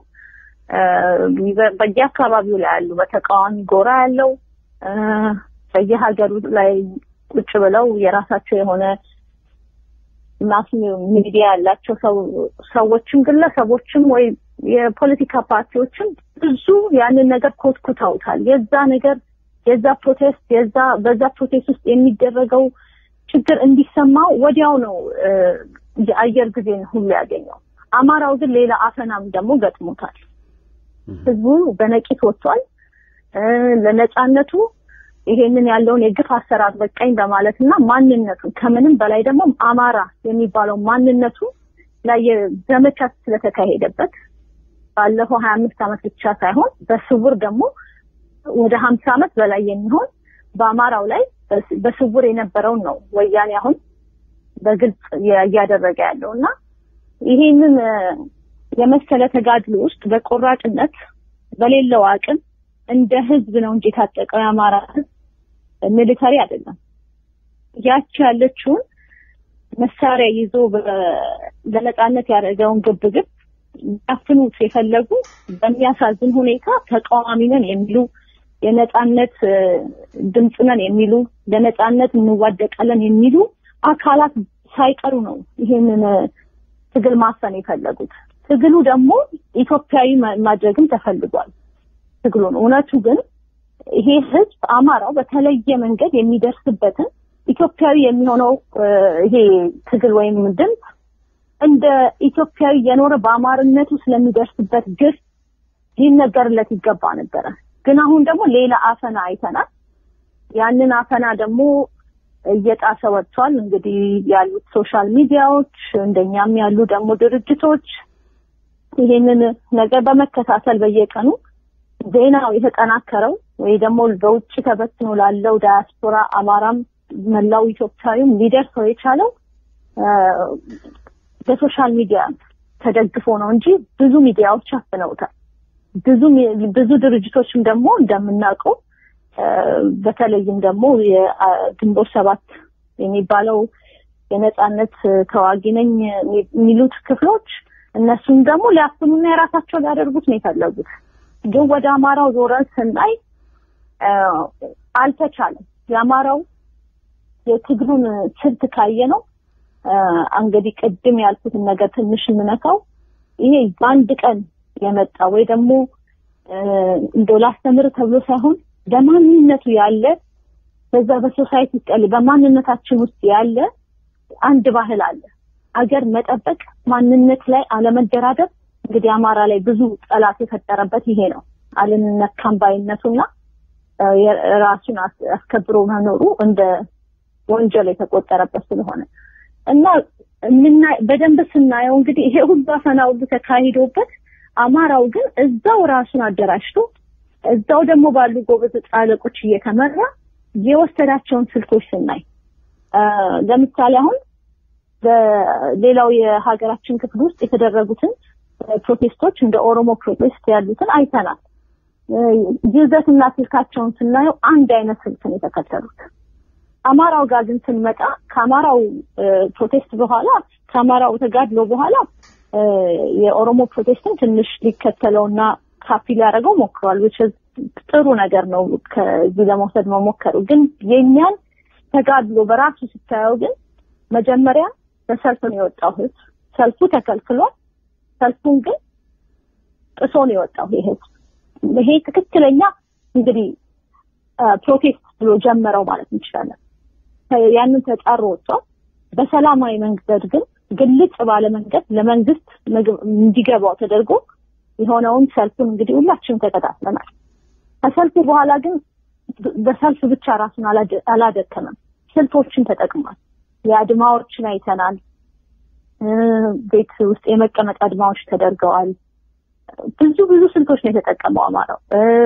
በየአካባቢው ላይ ያሉ በተቃዋሚ ጎራ ያለው በየሀገሩ ላይ ቁጭ ብለው የራሳቸው የሆነ ማስ ሚዲያ ያላቸው ሰዎችም ግለሰቦችም ወይ የፖለቲካ ፓርቲዎችም ብዙ ያንን ነገር ኮትኩተውታል። የዛ ነገር የዛ ፕሮቴስት የዛ በዛ ፕሮቴስት ውስጥ የሚደረገው ችግር እንዲሰማው ወዲያው ነው የአየር ጊዜን ሁሉ ያገኘው። አማራው ግን ሌላ አፈናም ደግሞ ገጥሞታል። ህዝቡ በነቂት ወጥቷል። ለነጻነቱ ይሄንን ያለውን የግፍ አሰራር በቃኝ በማለት እና ማንነቱን ከምንም በላይ ደግሞ አማራ የሚባለው ማንነቱ ላይ ዘመቻ ስለተካሄደበት ባለፈው ሀያ አምስት ዓመት ብቻ ሳይሆን በስውር ደግሞ ወደ ሀምሳ ዓመት በላይ የሚሆን በአማራው ላይ በስውር የነበረውን ነው ወያኔ አሁን በግልጽ እያደረገ ያለው እና ይሄንን የመሰለ ተጋድሎ ውስጥ በቆራጥነት በሌለው አቅም እንደ ህዝብ ነው እንጂ የታጠቀው የአማራ ህዝብ ሚሊተሪ አይደለም። ያቺ ያለችውን መሳሪያ ይዞ ለነጻነት ያደረገውን ግብግብ ያፍኑት የፈለጉ በሚያሳዝን ሁኔታ ተቃዋሚ ነን የሚሉ የነጻነት ድምፅ ነን የሚሉ ለነጻነት እንዋደቃለን የሚሉ አካላት ሳይቀሩ ነው ይሄንን ትግል ማፈን የፈለጉት። ትግሉ ደግሞ ኢትዮጵያዊ ማድረግም ተፈልጓል። ትግሉን እውነቱ ግን ይሄ ህዝብ አማራው በተለየ መንገድ የሚደርስበትን ኢትዮጵያዊ የሚሆነው ይሄ ትግል ወይም ድምፅ እንደ ኢትዮጵያዊ የኖረ በአማርነቱ ስለሚደርስበት ግፍ ሊነገርለት ይገባ ነበረ። ግን አሁን ደግሞ ሌላ አፈና አይተናል። ያንን አፈና ደግሞ እየጣሰ ወጥቷል። እንግዲህ ያሉት ሶሻል ሚዲያዎች እንደኛም ያሉ ደግሞ ድርጅቶች ይሄንን ነገር በመከታተል በየቀኑ ዜናው የተጠናከረው ወይ ደግሞ በውጭ ተበትኖ ላለው ዳያስፖራ አማራም መላው ኢትዮጵያዊም ሊደርሰው የቻለው በሶሻል ሚዲያ ተደግፎ ነው እንጂ ብዙ ሚዲያዎች አፍነውታል። ብዙ ብዙ ድርጅቶችም ደግሞ እንደምናውቀው በተለይም ደግሞ የግንቦት ሰባት የሚባለው የነጻነት ተዋጊ ነኝ የሚሉት ክፍሎች እነሱም ደግሞ ሊያፍኑና የራሳቸው ሊያደርጉት ነው የፈለጉት። ግን ወደ አማራው ዞረን ስናይ አልተቻለም። የአማራው የትግሉን ስልት ካየ ነው እንግዲህ ቅድም ያልኩትን ነገር ትንሽ የምነካው ይሄ በአንድ ቀን የመጣ ወይ ደግሞ እንደው ላስተምር ተብሎ ሳይሆን በማንነቱ ያለ በዛ በሶሳይቲ ውስጥ በማንነታችን ውስጥ ያለ አንድ ባህል አለ። አገር መጠበቅ፣ ማንነት ላይ አለመደራደር። እንግዲህ አማራ ላይ ብዙ ጠላት የፈጠረበት ይሄ ነው። አልነካም ባይነቱና ራሱን አስከብሮ መኖሩ እንደ ወንጀል የተቆጠረበት ስለሆነ እና ምና በደንብ ስናየው እንግዲህ ይሄ ሁሉ አፈና ሁሉ ተካሂዶበት አማራው ግን እዛው ራሱን አደራጅቶ እዛው ደግሞ ባሉ ጎበዝ ጻለቆች እየተመራ የወሰዳቸውን ስልቶች ስናይ ለምሳሌ አሁን በሌላው የሀገራችን ክፍል ውስጥ የተደረጉትን ፕሮቴስቶች እንደ ኦሮሞ ፕሮቴስት ያሉትን አይተናል። ይዘትና ስልካቸውን ስናየው አንድ አይነት ስልትን የተከተሉት። አማራው ጋር ግን ስንመጣ ከአማራው ፕሮቴስት በኋላ ከአማራው ተጋድሎ በኋላ የኦሮሞ ፕሮቴስትን ትንሽ ሊከተለውና ካፒ ሊያደርገው ሞክሯል። which is ጥሩ ነገር ነው ከዚህ ለመውሰድ መሞከሩ። ግን የኛን ተጋድሎ በራሱ ስታየው ግን መጀመሪያ በሰልፍ ነው የወጣው ህዝብ። ሰልፉ ተከልክሏል። ሰልፉን ግን ጥሶ ነው የወጣው ይሄ ህዝብ። ይሄ ትክክለኛ እንግዲህ ፕሮቴስት ብሎ ጀመረው ማለት እንችላለን። ያንን ተጻሮ ወጥቷል። በሰላማዊ መንገድ ግን ግልጽ ባለ መንገድ ለመንግስት እንዲገባው ተደርጎ የሆነውን ሰልፉን እንግዲህ ሁላችንም ተከታትለናል። ከሰልፉ በኋላ ግን በሰልፍ ብቻ ራሱን አላደከመም። ስልቶችን ተጠቅሟል። የአድማዎችን አይተናል። ቤት ውስጥ የመቀመጥ አድማዎች ተደርገዋል። ብዙ ብዙ ስልቶች ነው የተጠቀመው አማራው።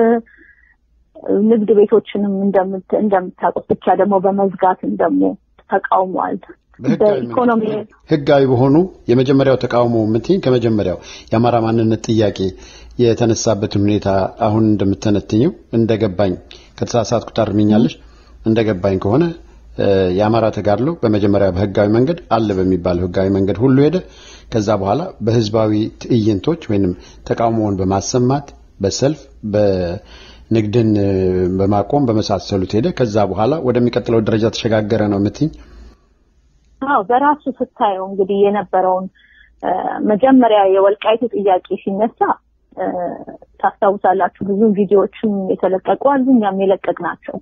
ንግድ ቤቶችንም እንደምታውቁት ብቻ ደግሞ በመዝጋትም ደግሞ ተቃውሟል። በኢኮኖሚ ህጋዊ በሆኑ የመጀመሪያው ተቃውሞ የምትይኝ ከመጀመሪያው የአማራ ማንነት ጥያቄ የተነሳበትን ሁኔታ አሁን እንደምተነትኘው እንደገባኝ ከተሳሳትኩ ታርሚኛለሽ። እንደገባኝ ከሆነ የአማራ ተጋድሎ በመጀመሪያ በህጋዊ መንገድ አለ በሚባለው ህጋዊ መንገድ ሁሉ ሄደ። ከዛ በኋላ በህዝባዊ ትዕይንቶች ወይንም ተቃውሞውን በማሰማት በሰልፍ በንግድን በማቆም በመሳሰሉት ሄደ። ከዛ በኋላ ወደሚቀጥለው ደረጃ ተሸጋገረ ነው የምትይኝ? አዎ በራሱ ስታየው እንግዲህ የነበረውን መጀመሪያ የወልቃይቱ ጥያቄ ሲነሳ ታስታውሳላችሁ። ብዙ ቪዲዮዎችም የተለቀቁ አሉ፣ እኛም የለቀቅ ናቸው።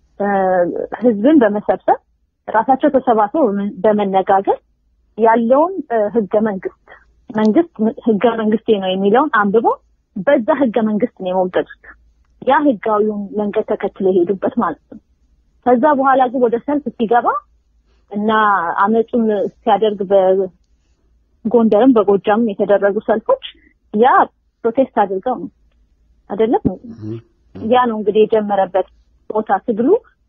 ህዝብን በመሰብሰብ ራሳቸው ተሰባስበው በመነጋገር ያለውን ህገ መንግስት መንግስት ህገ መንግስቴ ነው የሚለውን አንብቦ በዛ ህገ መንግስት ነው የሞገዱት። ያ ህጋዊውን መንገድ ተከትሎ የሄዱበት ማለት ነው። ከዛ በኋላ ግን ወደ ሰልፍ ሲገባ እና አመፁን ሲያደርግ በጎንደርም በጎጃምም የተደረጉ ሰልፎች ያ ፕሮቴስት አድርገው ነው አይደለም። ያ ነው እንግዲህ የጀመረበት ቦታ ትግሉ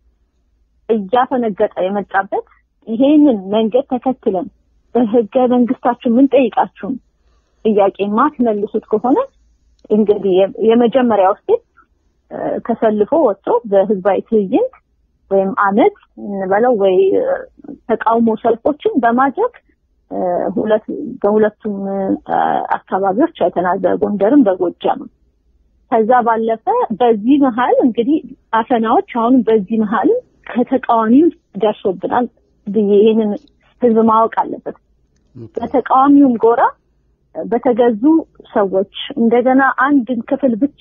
እያፈነገጠ የመጣበት ይሄንን መንገድ ተከትለን በህገ መንግስታችሁ ምን ጠይቃችሁን ጥያቄ ማትመልሱት ከሆነ እንግዲህ የመጀመሪያው ስቴፕ ተሰልፎ ወጥቶ በህዝባዊ ትዕይንት ወይም አመት እንበለው ወይ ተቃውሞ ሰልፎችን በማድረግ ሁለት በሁለቱም አካባቢዎች አይተናል፣ በጎንደርም በጎጃምም። ከዛ ባለፈ በዚህ መሀል እንግዲህ አፈናዎች አሁንም በዚህ መሀል ከተቃዋሚው ደርሶብናል ብዬ ይህንን ህዝብ ማወቅ አለበት። በተቃዋሚውም ጎራ በተገዙ ሰዎች እንደገና አንድን ክፍል ብቻ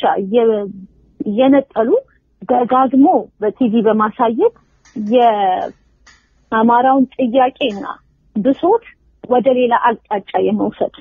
እየነጠሉ ደጋግሞ በቲቪ በማሳየት የአማራውን ጥያቄና ብሶት ወደ ሌላ አቅጣጫ የመውሰድ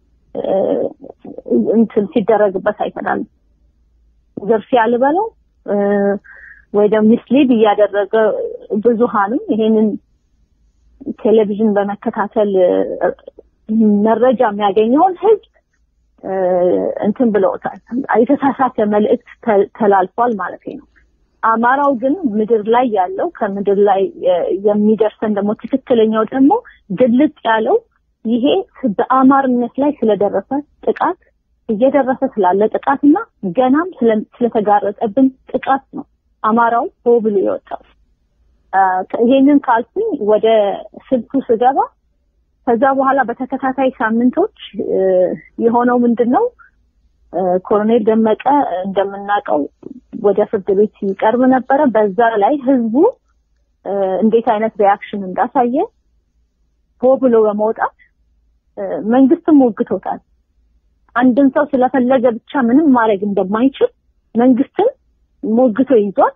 እንትን ሲደረግበት አይተናል። ዝርፊያ ልበለው ወይ ደግሞ ሚስሊድ እያደረገ ብዙሃንም ይሄንን ቴሌቪዥን በመከታተል መረጃ የሚያገኘውን ህዝብ እንትን ብለውታል። የተሳሳተ መልእክት ተላልፏል ማለት ነው። አማራው ግን ምድር ላይ ያለው ከምድር ላይ የሚደርሰን ደግሞ ትክክለኛው ደግሞ ግልጽ ያለው ይሄ በአማርነት ላይ ስለደረሰ ጥቃት እየደረሰ ስላለ ጥቃትና ገናም ስለተጋረጠብን ጥቃት ነው አማራው ሆ ብሎ የወጣው። ይሄንን ካልኩኝ ወደ ስልቱ ስገባ ከዛ በኋላ በተከታታይ ሳምንቶች የሆነው ምንድን ነው? ኮሎኔል ደመቀ እንደምናውቀው ወደ ፍርድ ቤት ይቀርብ ነበረ። በዛ ላይ ህዝቡ እንዴት አይነት ሪያክሽን እንዳሳየ ሆ ብሎ በመውጣት መንግስትም ሞግቶታል። አንድን ሰው ስለፈለገ ብቻ ምንም ማድረግ እንደማይችል መንግስትን ሞግቶ ይዟል።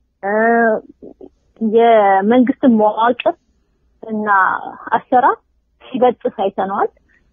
የመንግስትን መዋቅር እና አሰራር ሲበጥስ አይተነዋል።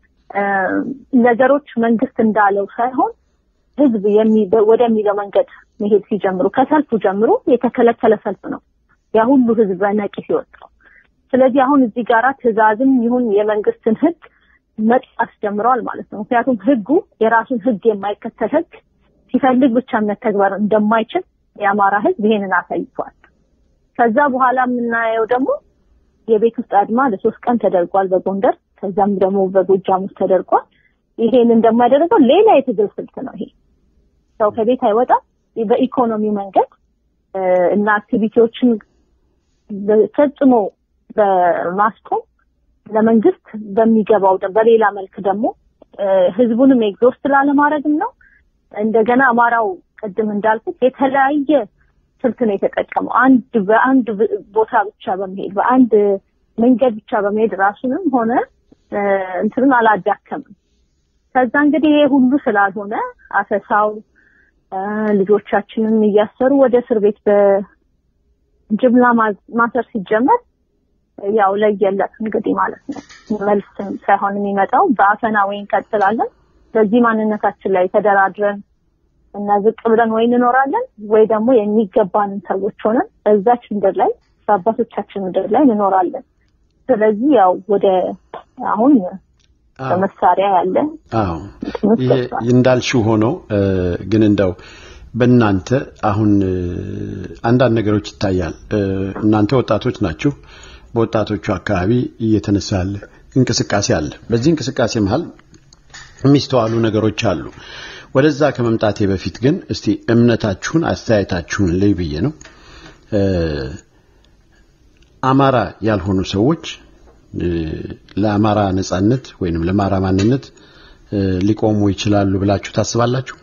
ነገሮች መንግስት እንዳለው ሳይሆን ህዝብ ወደሚለው መንገድ መሄድ ሲጀምሩ ከሰልፉ ጀምሮ የተከለከለ ሰልፍ ነው ያ ሁሉ ህዝብ በነቂስ የወጣው። ስለዚህ አሁን እዚህ ጋራ ትዕዛዝም ይሁን የመንግስትን ህግ መጥፋት ጀምረዋል ማለት ነው። ምክንያቱም ህጉ የራሱን ህግ የማይከተል ህግ ሲፈልግ ብቻ መተግበር እንደማይችል የአማራ ህዝብ ይሄንን አሳይቷል። ከዛ በኋላ የምናየው ደግሞ የቤት ውስጥ አድማ ለሶስት ቀን ተደርጓል በጎንደር ከዛም ደግሞ በጎጃም ውስጥ ተደርጓል። ይሄንን ደግሞ ያደረገው ሌላ የትግል ስልት ነው። ይሄ ሰው ከቤት አይወጣም። በኢኮኖሚው መንገድ እና አክቲቪቲዎችን ፈጽሞ በማስቆም ለመንግስት በሚገባው በሌላ መልክ ደግሞ ህዝቡንም ኤግዞስት ላለማድረግም ነው። እንደገና አማራው ቅድም እንዳልኩት የተለያየ ስልት ነው የተጠቀመው። አንድ በአንድ ቦታ ብቻ በመሄድ በአንድ መንገድ ብቻ በመሄድ ራሱንም ሆነ እንትንን አላዳከምም። ከዛ እንግዲህ ይሄ ሁሉ ስላልሆነ አፈሳው ልጆቻችንን እያሰሩ ወደ እስር ቤት በጅምላ ማሰር ሲጀመር ያው ለየለት እንግዲህ ማለት ነው። መልስ ሳይሆን የሚመጣው በአፈና ወይ እንቀጥላለን፣ በዚህ ማንነታችን ላይ ተደራድረን እና ዝቅ ብለን ወይ እንኖራለን ወይ ደግሞ የሚገባንን ሰዎች ሆነን በዛች ምድር ላይ በአባቶቻችን ምድር ላይ እንኖራለን። ስለዚህ ያው ወደ አሁን በመሳሪያ ያለ አዎ ይሄ እንዳልሽው ሆኖ ግን እንደው በእናንተ አሁን አንዳንድ ነገሮች ይታያል። እናንተ ወጣቶች ናችሁ። በወጣቶቹ አካባቢ እየተነሳ ያለ እንቅስቃሴ አለ። በዚህ እንቅስቃሴ መሀል የሚስተዋሉ ነገሮች አሉ። ወደዛ ከመምጣቴ በፊት ግን እስቲ እምነታችሁን፣ አስተያየታችሁን ልይ ብዬ ነው። አማራ ያልሆኑ ሰዎች ለአማራ ነጻነት ወይንም ለአማራ ማንነት ሊቆሙ ይችላሉ ብላችሁ ታስባላችሁ?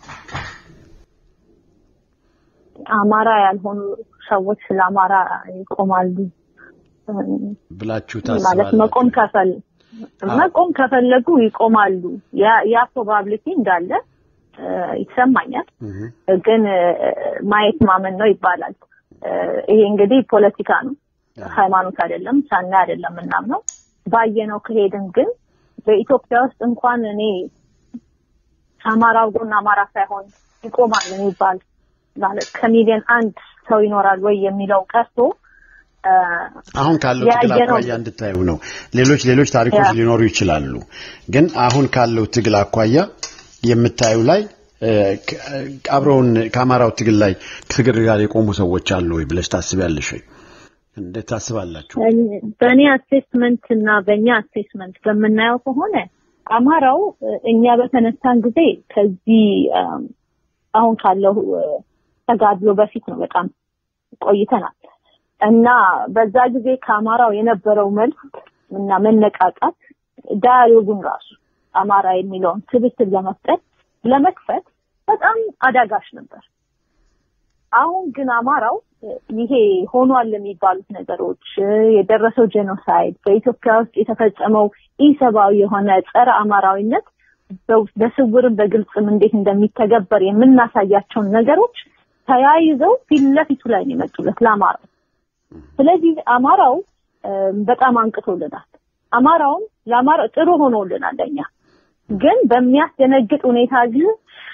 አማራ ያልሆኑ ሰዎች ስለ አማራ ይቆማሉ ብላችሁ ማለት ታስባላችሁ? መቆም ከፈል መቆም ከፈለጉ ይቆማሉ። ያ ያ ፕሮባቢሊቲ እንዳለ ይሰማኛል። እህ ግን ማየት ማመን ነው ይባላል። ይሄ እንግዲህ ፖለቲካ ነው፣ ሃይማኖት አይደለም፣ ሳናይ አይደለም ምናምነው። ባየነው ከሄድን ግን በኢትዮጵያ ውስጥ እንኳን እኔ ከአማራው ጎን አማራ ሳይሆን ይቆማል የሚባል ማለት ከሚሊዮን አንድ ሰው ይኖራል ወይ የሚለው ቀርቶ አሁን ካለው ትግል ያየነው- አኳያ እንድታዩ ነው። ሌሎች ሌሎች ታሪኮች ያ። ሊኖሩ ይችላሉ። ግን አሁን ካለው ትግል አኳያ የምታዩ ላይ እ፣ ከ- አብረውን ከአማራው ትግል ላይ ትግል ጋር የቆሙ ሰዎች አሉ ወይ ብለሽ ታስቢያለሽ ወይ? እንዴት ታስባላችሁ? በእኔ አሴስመንት እና በእኛ አሴስመንት በምናየው ከሆነ አማራው እ፣ እኛ በተነሳን ጊዜ ከዚህ እም፣ አሁን ካለው እ፣ ተጋድሎ በፊት ነው በጣም ቆይተናል እና በዛ ጊዜ ከአማራው የነበረው መልስ እና መነቃቃት ዳያሎጉን ራሱ አማራ የሚለውን ስብስብ ለመፍጠር ለመክፈት በጣም አዳጋች ነበር። አሁን ግን አማራው እ፣ ይሄ ሆኗል የሚባሉት ነገሮች እ፣ የደረሰው ጄኖሳይድ በኢትዮጵያ ውስጥ የተፈጸመው ኢሰብአዊ የሆነ ጸረ አማራዊነት በው- በስውርም በግልጽም እንዴት እንደሚተገበር የምናሳያቸውን ነገሮች ተያይዘው ፊት ለፊቱ ላይ ነው የመጡለት ለአማራው። ስለዚህ አማራው እ፣ በጣም አንቅቶልናል። አማራውም ለአማራ ጥሩ ሆኖልናል ለኛ። ግን በሚያስደነግጥ ሁኔታ ግን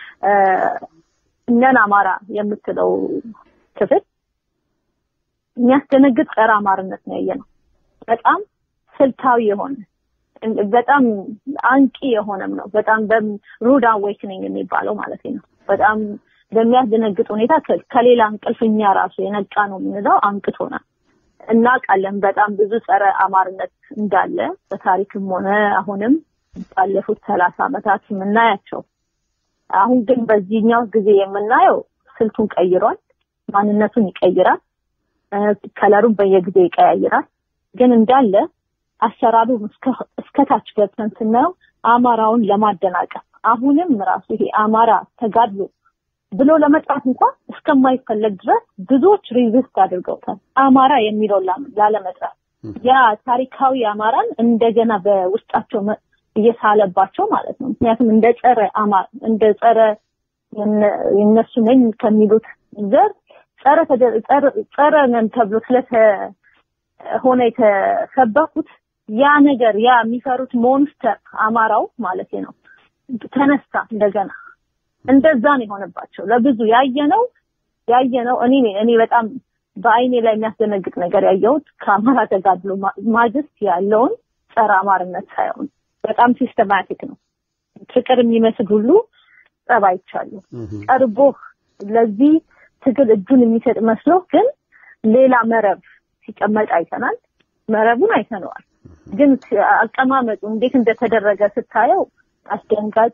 እነን አማራ የምትለው ክፍል የሚያስደነግጥ ጸረ አማርነት ነው ያየነው። በጣም ስልታዊ የሆነ በጣም አንቂ የሆነም ነው። በጣም ሩድ አዌክኒንግ የሚባለው ማለት ነው። በጣም በሚያስደነግጥ ሁኔታ ከሌላ እንቅልፍኛ ራሱ የነቃ ነው የምንለው አንቅቶናል። እናውቃለን በጣም ብዙ ጸረ አማርነት እንዳለ በታሪክም ሆነ አሁንም ባለፉት ሰላሳ ዓመታት የምናያቸው። አሁን ግን በዚህኛው ጊዜ የምናየው ስልቱን ቀይሯል፣ ማንነቱን ይቀይራል፣ ከለሩን በየጊዜው ይቀያይራል። ግን እንዳለ አሰራሩ እስከታች ገብተን ስናየው አማራውን ለማደናቀፍ አሁንም ራሱ ይሄ አማራ ተጋድሎ ብሎ ለመጥራት እንኳን እስከማይፈለግ ድረስ ብዙዎች ሪዚስት አድርገውታል። አማራ የሚለውን ላለመጥራት ያ ታሪካዊ አማራን እንደገና በውስጣቸው እየሳለባቸው ማለት ነው። ምክንያቱም እንደ ጸረ አማራ እንደ ጸረ የነሱ ነኝ ከሚሉት ዘር ጸረ ጸረ ነን ተብሎ ስለሆነ የተሰበኩት ያ ነገር ያ የሚፈሩት ሞንስተር አማራው ማለት ነው ተነሳ እንደገና እንደዛ ነው የሆነባቸው። ለብዙ ያየነው ያየነው እኔ እኔ በጣም በአይኔ ላይ የሚያስደነግጥ ነገር ያየሁት ከአማራ ተጋድሎ ማግስት ያለውን ጸረ አማርነት ሳይሆን በጣም ሲስተማቲክ ነው። ፍቅር የሚመስል ሁሉ ጸብ አይቻሉ። ቀርቦ ለዚህ ትግል እጁን የሚሰጥ መስሎ ግን ሌላ መረብ ሲቀመጥ አይተናል። መረቡን አይተነዋል። ግን አቀማመጡ እንዴት እንደተደረገ ስታየው አስደንጋጭ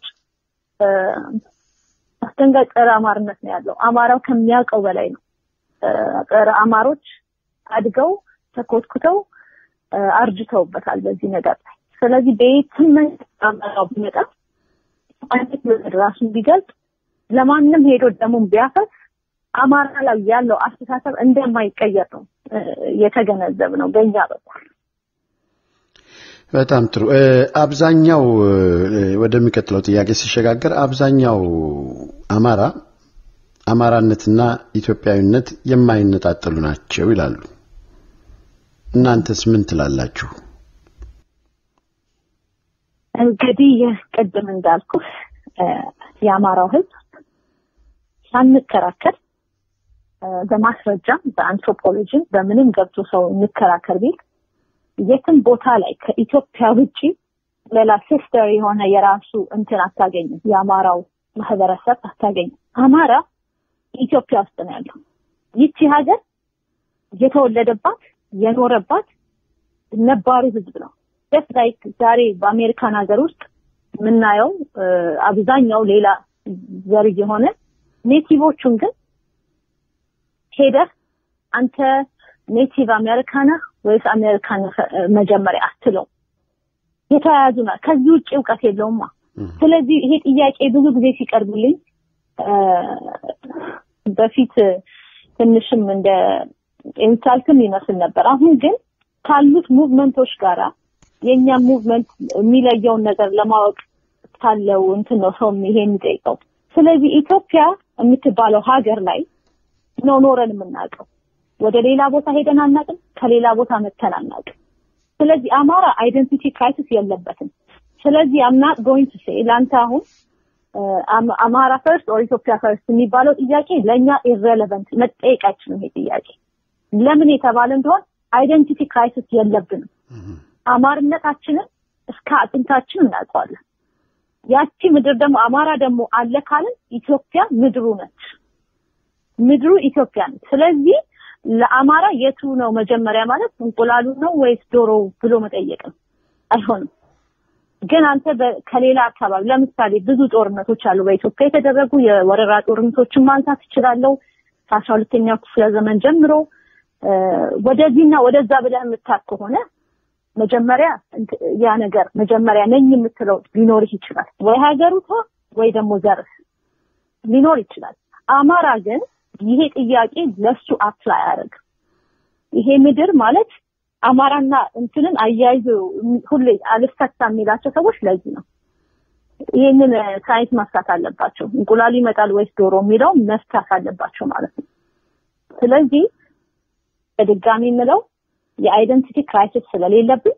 አስደንጋጭ ጸረ አማርነት ነው ያለው። አማራው ከሚያውቀው በላይ ነው። ጸረ አማሮች አድገው ተኮትኩተው አርጅተውበታል በዚህ ነገር ላይ። ስለዚህ በየትም አማራው ቢመጣ አይነት ነገር ራሱን ቢገልጥ ለማንም ሄዶ ደግሞ ቢያፈስ አማራ ላይ ያለው አስተሳሰብ እንደማይቀየር ነው የተገነዘብ ነው በእኛ በኩል። በጣም ጥሩ። አብዛኛው ወደሚቀጥለው ጥያቄ ሲሸጋገር አብዛኛው አማራ አማራነትና ኢትዮጵያዊነት የማይነጣጠሉ ናቸው ይላሉ። እናንተስ ምን ትላላችሁ? እንግዲህ ቅድም እንዳልኩ የአማራው ሕዝብ ሳንከራከር በማስረጃም በአንትሮፖሎጂም በምንም ገብቶ ሰው እንከራከር ቢል የትም ቦታ ላይ ከኢትዮጵያ ውጪ ሌላ ሲስተር የሆነ የራሱ እንትን አታገኝም። የአማራው ማህበረሰብ አታገኝም። አማራ ኢትዮጵያ ውስጥ ነው ያለው። ይቺ ሀገር የተወለደባት የኖረባት ነባሩ ህዝብ ነው። ደስ ላይክ ዛሬ በአሜሪካን ሀገር ውስጥ የምናየው አብዛኛው ሌላ ዘር የሆነ ኔቲቮቹን ግን ሄደህ አንተ ኔቲቭ አሜሪካና ወይስ አሜሪካን መጀመሪያ አትለው። የተያያዙ ና ከዚህ ውጭ እውቀት የለውማ። ስለዚህ ይሄ ጥያቄ ብዙ ጊዜ ሲቀርብልኝ በፊት ትንሽም እንደ ኢንሳልትም ይመስል ነበር። አሁን ግን ካሉት ሙቭመንቶች ጋራ የእኛ ሙቭመንት የሚለየውን ነገር ለማወቅ ካለው እንትን ነው ሰው ይሄ የሚጠይቀው። ስለዚህ ኢትዮጵያ የምትባለው ሀገር ላይ ነው ኖረን የምናውቀው። ወደ ሌላ ቦታ ሄደን አናውቅም። ከሌላ ቦታ መተን አናውቅም። ስለዚህ አማራ አይደንቲቲ ክራይሲስ የለበትም። ስለዚህ አም ናት ጎይንግ ቱ ሴይ ለአንተ አሁን አማራ ፈርስት ኦር ኢትዮጵያ ፈርስት የሚባለው ጥያቄ ለእኛ ኢሬሌቨንት መጠየቅ አይችልም። ይሄ ጥያቄ ለምን የተባለ እንደሆን አይደንቲቲ ክራይሲስ የለብንም። አማርነታችንን እስከ አጥንታችን እናውቀዋለን። ያቺ ምድር ደግሞ አማራ ደግሞ አለ ካልን ኢትዮጵያ ምድሩ ነች። ምድሩ ኢትዮጵያ ነች። ስለዚህ ለአማራ የቱ ነው መጀመሪያ ማለት እንቁላሉ ነው ወይስ ዶሮ ብሎ መጠየቅ ነው? አይሆንም። ግን አንተ ከሌላ አካባቢ ለምሳሌ ብዙ ጦርነቶች አሉ በኢትዮጵያ የተደረጉ የወረራ ጦርነቶችን ማንሳት እችላለሁ። ከአስራ ሁለተኛው ክፍለ ዘመን ጀምሮ ወደዚህና ወደዛ ብለህ የምታክ ከሆነ መጀመሪያ ያ ነገር መጀመሪያ ነኝ የምትለው ሊኖርህ ይችላል። ወይ ሀገሩቷ ወይ ደግሞ ዘርህ ሊኖር ይችላል። አማራ ግን ይሄ ጥያቄ ለሱ አፕላይ አያደርግም። ይሄ ምድር ማለት አማራና እንትንን አያይዞ ሁሌ አልፈታ የሚላቸው ሰዎች ለዚህ ነው። ይህንን ሳይንስ መፍታት አለባቸው። እንቁላሉ ይመጣል ወይስ ዶሮ የሚለው መፍታት አለባቸው ማለት ነው። ስለዚህ በድጋሚ የምለው የአይደንቲቲ ክራይሲስ ስለሌለብን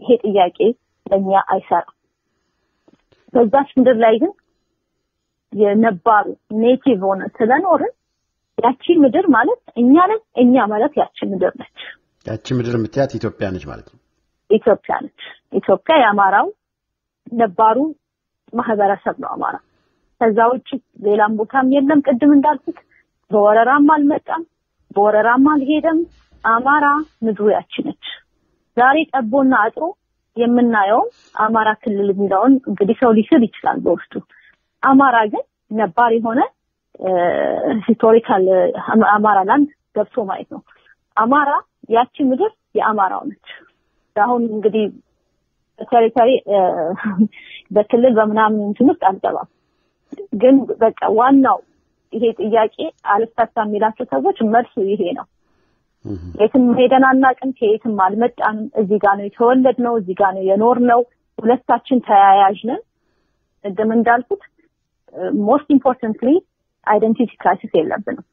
ይሄ ጥያቄ ለእኛ አይሰራም። በዛች ምድር ላይ ግን የነባሩ ኔቲቭ ሆነ ስለኖርን ያቺ ምድር ማለት እኛ ነን፣ እኛ ማለት ያቺ ምድር ነች። ያቺ ምድር የምትያት ኢትዮጵያ ነች ማለት ነው። ኢትዮጵያ ነች። ኢትዮጵያ የአማራው ነባሩ ማህበረሰብ ነው አማራ። ከዛ ውጭ ሌላም ቦታም የለም። ቅድም እንዳልኩት በወረራም አልመጣም፣ በወረራም አልሄደም። አማራ ምድሩ ያቺ ነች። ዛሬ ጠቦና አጥሮ የምናየውን አማራ ክልል የሚለውን እንግዲህ ሰው ሊስል ይችላል በውስጡ። አማራ ግን ነባር የሆነ ሂስቶሪካል አማራ ላንድ ገብቶ ማየት ነው። አማራ ያቺ ምድር የአማራው ነች። አሁን እንግዲህ ቴሪቶሪ በክልል በምናምን እንትን ውስጥ አልገባም። ግን በቃ ዋናው ይሄ ጥያቄ አልፈታ የሚላቸው ሰዎች መልሱ ይሄ ነው። የትም ሄደን አናውቅም፣ ከየትም አልመጣንም። እዚህ ጋር ነው የተወለድነው፣ እዚህ ጋር ነው የኖርነው። ሁለታችን ተያያዥ ነን። ቅድም እንዳልኩት ሞስት ኢምፖርታንትሊ አይደንቲቲ ክራይሲስ የለብንም።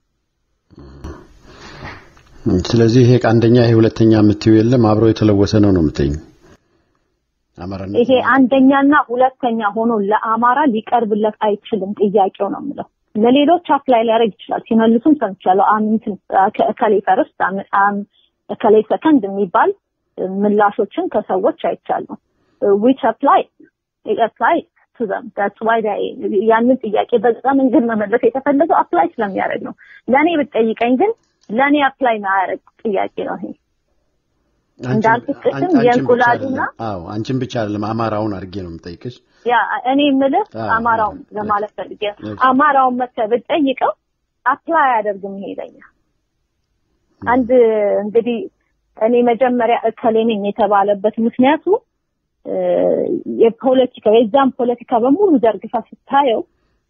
ስለዚህ ይሄ አንደኛ ይሄ ሁለተኛ የምትይው የለም አብሮ የተለወሰ ነው ነው የምትይኝ? አማራነት ይሄ አንደኛና ሁለተኛ ሆኖ ለአማራ ሊቀርብለት አይችልም ጥያቄው ነው የምለው። ለሌሎች አፕላይ ሊያደርግ ይችላል። ሲመልሱም ሰምቻለሁ። አምንትን እከሌ ፈርስት እከሌ ሰከንድ የሚባል ምላሾችን ከሰዎች አይቻለሁ። ዊች አፕላይ አፕላይ ቱ ዘም ዳትስ ዋይ ያንን ጥያቄ በዛ መንገድ መመለስ የተፈለገው አፕላይ ስለሚያደርግ ነው። ለእኔ ብትጠይቀኝ ግን ለእኔ አፕላይ ማያደርግ ጥያቄ ነው ይሄ። እንዳልኩት ቅድም የእንቁላሉና አዎ አንቺን ብቻ አይደለም አማራውን አድርጌ ነው የምጠይቅሽ። ያ እኔ የምልህ አማራውን ለማለት ፈልጌ አማራውን መተህ ብትጠይቀው አፕላይ አያደርግም ይሄ ለኛ። አንድ እንግዲህ እኔ መጀመሪያ እከሌ ነኝ የተባለበት ምክንያቱ የፖለቲካ የዛም ፖለቲካ በሙሉ ዘርግፋ ስታየው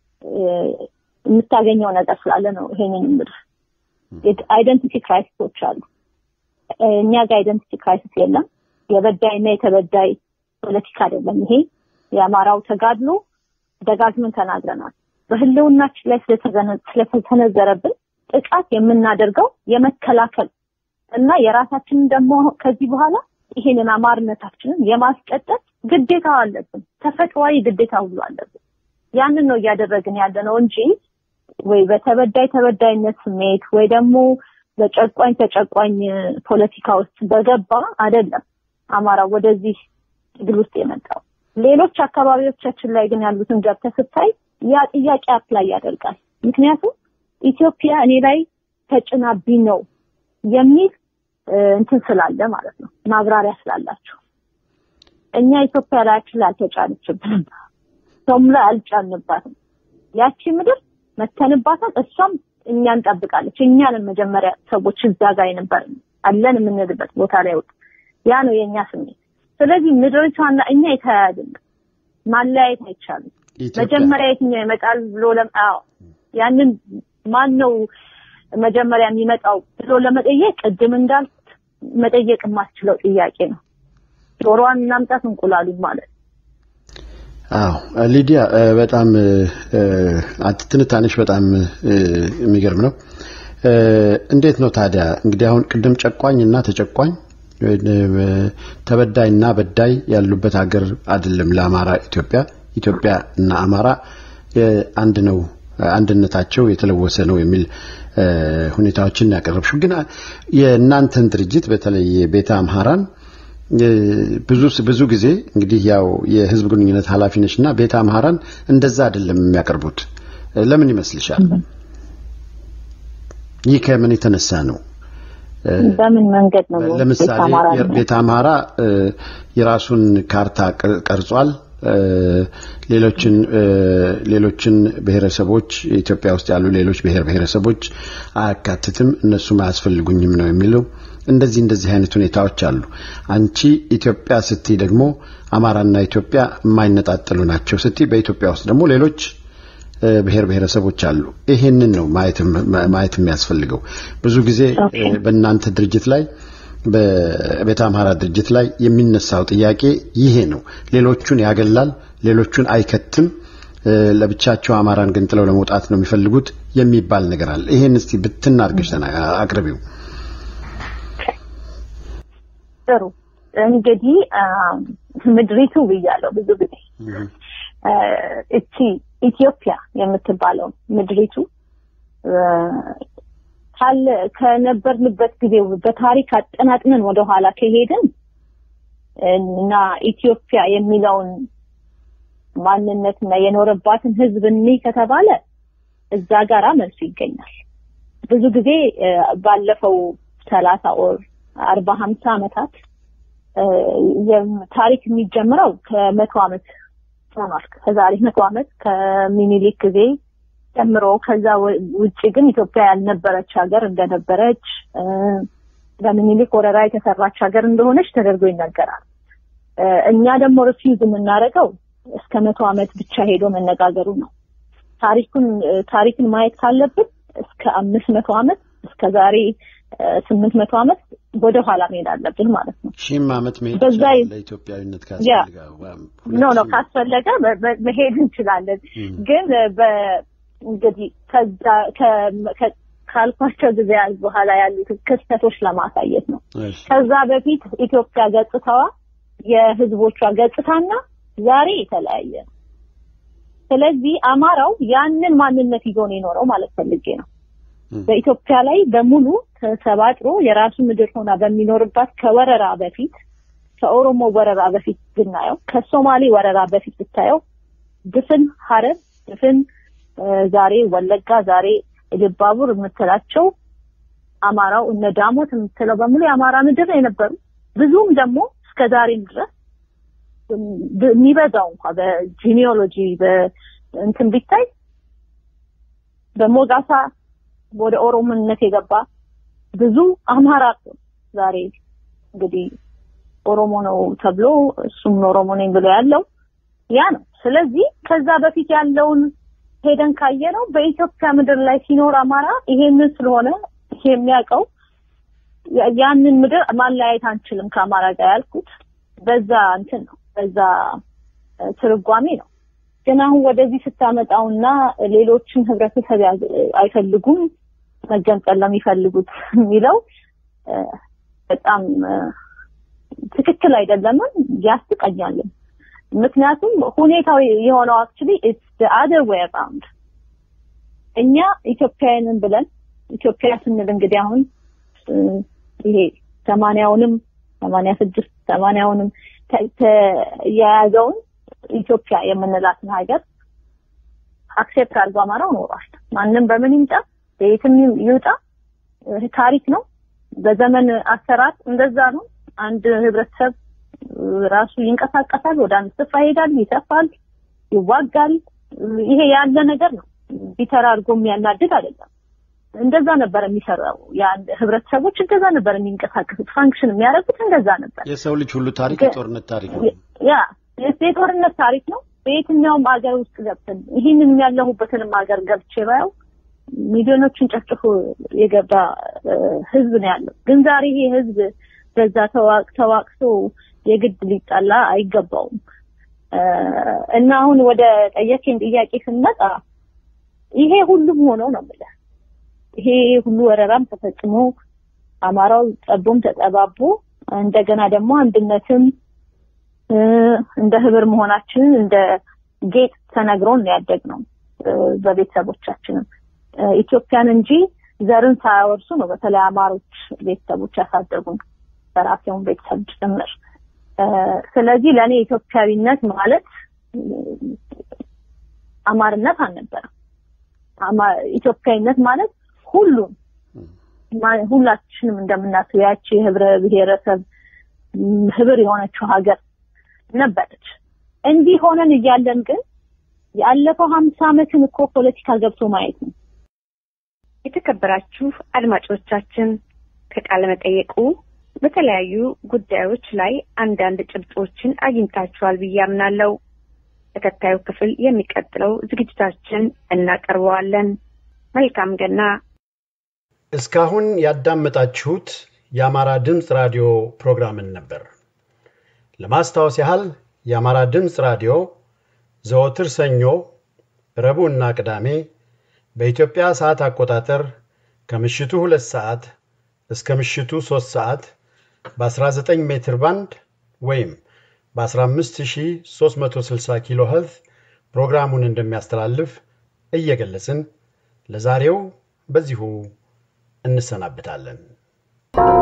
የምታገኘው ነገር ስላለ ነው ይሄንን የምልህ። አይደንቲቲ ክራይሲሶች አሉ። እኛ ጋር አይደንቲቲ ክራይሲስ የለም። የበዳይና የተበዳይ ፖለቲካ አይደለም ይሄ። የአማራው ተጋድሎ ደጋግመን ተናግረናል። በህልውናችን ላይ ስለተሰነዘረብን ጥቃት የምናደርገው የመከላከል እና የራሳችንን ደግሞ ከዚህ በኋላ ይሄንን አማርነታችንን የማስቀጠል ግዴታ አለብን። ተፈጥሯዊ ግዴታ ሁሉ አለብን። ያንን ነው እያደረግን ያለ ነው እንጂ ወይ በተበዳይ ተበዳይነት ስሜት ወይ ደግሞ በጨቋኝ ተጨቋኝ ፖለቲካ ውስጥ በገባ አይደለም አማራ ወደዚህ ትግል ውስጥ የመጣው። ሌሎች አካባቢዎቻችን ላይ ግን ያሉትን ገብተህ ስታይ ያ ጥያቄ አፕላይ ያደርጋል። ምክንያቱም ኢትዮጵያ እኔ ላይ ተጭናብኝ ነው የሚል እንትን ስላለ ማለት ነው፣ ማብራሪያ ስላላቸው። እኛ ኢትዮጵያ ላያችን ላይ አልተጫነችብንም፣ ሰውም ላይ አልጫንባትም። ያቺ ምድር መተንባታል፣ እሷም እኛን ጠብቃለች። እኛንም መጀመሪያ ሰዎች እዛ ጋር የነበር አለን የምንልበት ቦታ ላይ ወጥ ያ ነው የእኛ ስሜት። ስለዚህ ምድሪቷና እኛ የተያያዝን ማለያየት አይቻልም። መጀመሪያ የትኛው ይመጣል ብሎ አዎ ያንን ማን ነው መጀመሪያ የሚመጣው ብሎ ለመጠየቅ ቅድም እንዳልኩት መጠየቅ የማስችለው ጥያቄ ነው። ዶሮዋን እናምጣት እንቁላሉ ማለት አዎ ሊዲያ በጣም ትንታኔሽ በጣም የሚገርም ነው። እንዴት ነው ታዲያ እንግዲህ አሁን ቅድም ጨቋኝ እና ተጨቋኝ ተበዳይ እና በዳይ ያሉበት ሀገር አይደለም ለአማራ ኢትዮጵያ ኢትዮጵያ እና አማራ አንድ ነው አንድነታቸው የተለወሰ ነው የሚል ሁኔታዎችን ያቀረብሽው ግን የእናንተን ድርጅት በተለይ ቤተ አምሃራን ብዙ ብዙ ጊዜ እንግዲህ ያው የህዝብ ግንኙነት ኃላፊ ነችና ቤተ አምሃራን እንደዛ አይደለም የሚያቀርቡት ለምን ይመስልሻል ይህ ከምን የተነሳ ነው በምን መንገድ ነው ለምሳሌ ቤተ አምሃራ የራሱን ካርታ ቀርጿል ሌሎችን ሌሎችን ብሔረሰቦች ኢትዮጵያ ውስጥ ያሉ ሌሎች ብሔር ብሔረሰቦች አያካትትም እነሱም አያስፈልጉኝም ነው የሚለው እንደዚህ እንደዚህ አይነት ሁኔታዎች አሉ አንቺ ኢትዮጵያ ስትይ ደግሞ አማራና ኢትዮጵያ የማይነጣጠሉ ናቸው ስትይ በኢትዮጵያ ውስጥ ደግሞ ሌሎች ብሔር ብሔረሰቦች አሉ ይሄንን ነው ማየት የሚያስፈልገው ብዙ ጊዜ በእናንተ ድርጅት ላይ በቤተ አምሃራ ድርጅት ላይ የሚነሳው ጥያቄ ይሄ ነው ሌሎቹን ያገላል ሌሎቹን አይከትም ለብቻቸው አማራን ገንጥለው ለመውጣት ነው የሚፈልጉት የሚባል ነገር አለ ይሄን እስቲ ብትናርገሽ አቅርቢው ጥሩ እንግዲህ አ፣ ምድሪቱ ብያለሁ ብዙ ጊዜ እህ፣ አ፣ እቺ ኢትዮጵያ የምትባለው ምድሪቱ አ፣ ካለ ከነበርንበት ጊዜ በታሪክ አጠናጥነን ወደኋላ ከሄድን እና ኢትዮጵያ የሚለውን ማንነትና የኖረባትን ህዝብ እኒ ከተባለ እዛ ጋራ መልሱ ይገኛል። ብዙ ጊዜ አ፣ ባለፈው ሰላሳ ኦር አርባ ሀምሳ ዓመታት አ፣ የም- ታሪክ የሚጀምረው ከመቶ ዓመት ሆኗል። ከዛሬ መቶ ዓመት ከሚኒሊክ ጊዜ ጀምሮ ከዛ ወ- ውጭ ግን ኢትዮጵያ ያልነበረች ሀገር እንደነበረች አ፣ በሚኒሊክ ወረራ የተሰራች ሀገር እንደሆነች ተደርጎ ይነገራል። አ፣ እኛ ደግሞ ሪፊውዝ የምናደርገው እስከ መቶ ዓመት ብቻ ሄዶ መነጋገሩ ነው። ታሪኩን አ፣ ታሪክን ማየት ካለብን እስከ አምስት መቶ ዓመት እስከ ዛሬ ስምንት መቶ ዓመት ወደ ኋላ መሄድ አለብን ማለት ነው። ሺህም ዓመት መሄድ በዛ ይችላል ይ- ለኢትዮጵያዊነት ያ። ካስፈልጋ ወይም ሁለት ኖ ኖ ሺህ- ካስፈለገ በ- በ- መሄድ እንችላለን። እም፣ ግን በ እንግዲህ ከዛ ከ- ከ- ካልኳቸው ጊዜያት በኋላ ያሉት ክስተቶች ለማሳየት ነው። እሺ፣ ከዛ በፊት ኢትዮጵያ ገጽታዋ የህዝቦቿ ገጽታና ዛሬ የተለያየ ነው። ስለዚህ አማራው ያንን ማንነት ይዞ ነው የኖረው ማለት ፈልጌ ነው። እም፣ በኢትዮጵያ ላይ በሙሉ ተሰባጥሮ የራሱ ምድር ሆና በሚኖርባት ከወረራ በፊት ከኦሮሞ ወረራ በፊት ብናየው ከሶማሌ ወረራ በፊት ብታየው ድፍን ሀረር ድፍን እ፣ ዛሬ ወለጋ ዛሬ ኢሉባቡር የምትላቸው አማራው እነ ዳሞት የምትለው በሙሉ የአማራ ምድር ነው የነበሩ ብዙም ደግሞ እስከ ዛሬም ድረስ ብ- የሚበዛው እንኳ በጂኒዮሎጂ በእንትን ቢታይ በሞጋሳ ወደ ኦሮሞነት የገባ ብዙ አማራ ነው ዛሬ እንግዲህ ኦሮሞ ነው ተብሎ እሱም ኦሮሞ ነኝ ብሎ ያለው ያ ነው። ስለዚህ ከዛ በፊት ያለውን ሄደን ካየ ነው በኢትዮጵያ ምድር ላይ ሲኖር አማራ ይሄንን ስለሆነ ይሄ የሚያውቀው ያ- ያንን ምድር ማለያየት አንችልም ከአማራ ጋር ያልኩት በዛ እንትን ነው በዛ እ፣ ትርጓሜ ነው። ግን አሁን ወደዚህ ስታመጣውና ሌሎችን ህብረተሰብ ያዝ- አይፈልጉም መገንጠል ለሚፈልጉት የሚለው እ፣ በጣም እ፣ ትክክል አይደለምም፣ ያስቀኛልም። ምክንያቱም ሁኔታው የሆነው አክቹሊ ኢትስ ዘ አደር ዌይ አራውንድ እኛ ኢትዮጵያውያንን ብለን ኢትዮጵያ ስንል እንግዲህ አሁን እ፣ ይሄ ሰማንያውንም ሰማንያ ስድስት ሰማንያውንም ተ- ተ- የያዘውን ኢትዮጵያ የምንላትን ሀገር አክሴፕት አድርጎ አማራው ኖሯል። ማንም በምን ይምጣ በየትም ይውጣ እ፣ ታሪክ ነው። በዘመን አሰራር እንደዛ ነው። አንድ ህብረተሰብ እ፣ ራሱ ይንቀሳቀሳል፣ ወደ አንድ ስፍራ ይሄዳል፣ ይሰፋል፣ ይዋጋል። እ፣ ይሄ ያለ ነገር ነው። ቢተር አድርጎ የሚያናድድ አይደለም። እንደዛ ነበር የሚሰራው። የአንድ ህብረተሰቦች እንደዛ ነበር የሚንቀሳቀሱት፣ ፋንክሽን የሚያደርጉት እንደዛ ነበር። የሰው ልጅ ሁሉ ታሪክ ግን- የጦርነት ታሪክ ነው። ያ የጦርነት ታሪክ ነው። በየትኛውም ሀገር ውስጥ ገብተን ይህንን ያለሁበትንም ሀገር ገብቼ ባየው ሚሊዮኖችን ጨፍጭፎ የገባ እ፣ ህዝብ ነው ያለው። ግን ዛሬ ይሄ ህዝብ በዛ ተዋቅ ተዋቅሶ የግድ ሊጣላ አይገባውም። እ፣ እና አሁን ወደ ጠየቀኝ ጥያቄ ስንመጣ ይሄ ሁሉም ሆኖ ነው የምልህ። ይሄ ሁሉ ወረራም ተፈጽሞ አማራው ጠቦም ተጠባቦ እንደገና ደግሞ አንድነትም እ፣ እንደ ህብር መሆናችንን እንደ ጌጥ ተነግሮን ነው ያደግነው እ፣ በቤተሰቦቻችንም እ፣ ኢትዮጵያን እንጂ ዘርን ሳያወርሱ ነው በተለይ አማሮች ቤተሰቦች ያሳደጉን በራሴውን ቤተሰብ ጭምር እ፣ ስለዚህ ለእኔ ኢትዮጵያዊነት ማለት እ፣ አማርነት አልነበረም። አማ- ኢትዮጵያዊነት ማለት ሁሉም ማ- ሁላችንም እንደምናስበው ያቺ የህብረ ብሔረሰብ ም፣ ህብር የሆነችው ሀገር ነበረች። እንዲህ ሆነን እያለን ግን ያለፈው ሀምሳ ዓመትን እኮ ፖለቲካ ገብቶ ማየት ነው። የተከበራችሁ አድማጮቻችን ከቃለ መጠየቁ በተለያዩ ጉዳዮች ላይ አንዳንድ ጭብጦችን አግኝታችኋል ብዬ አምናለሁ። ተከታዩ ክፍል የሚቀጥለው ዝግጅታችን እናቀርበዋለን። መልካም ገና። እስካሁን ያዳመጣችሁት የአማራ ድምፅ ራዲዮ ፕሮግራምን ነበር። ለማስታወስ ያህል የአማራ ድምፅ ራዲዮ ዘወትር ሰኞ፣ ረቡዕና ቅዳሜ በኢትዮጵያ ሰዓት አቆጣጠር ከምሽቱ ሁለት ሰዓት እስከ ምሽቱ ሦስት ሰዓት በ19 ሜትር ባንድ ወይም በ15360 ኪሎ ኸርዝ ፕሮግራሙን እንደሚያስተላልፍ እየገለጽን ለዛሬው በዚሁ እንሰናብታለን።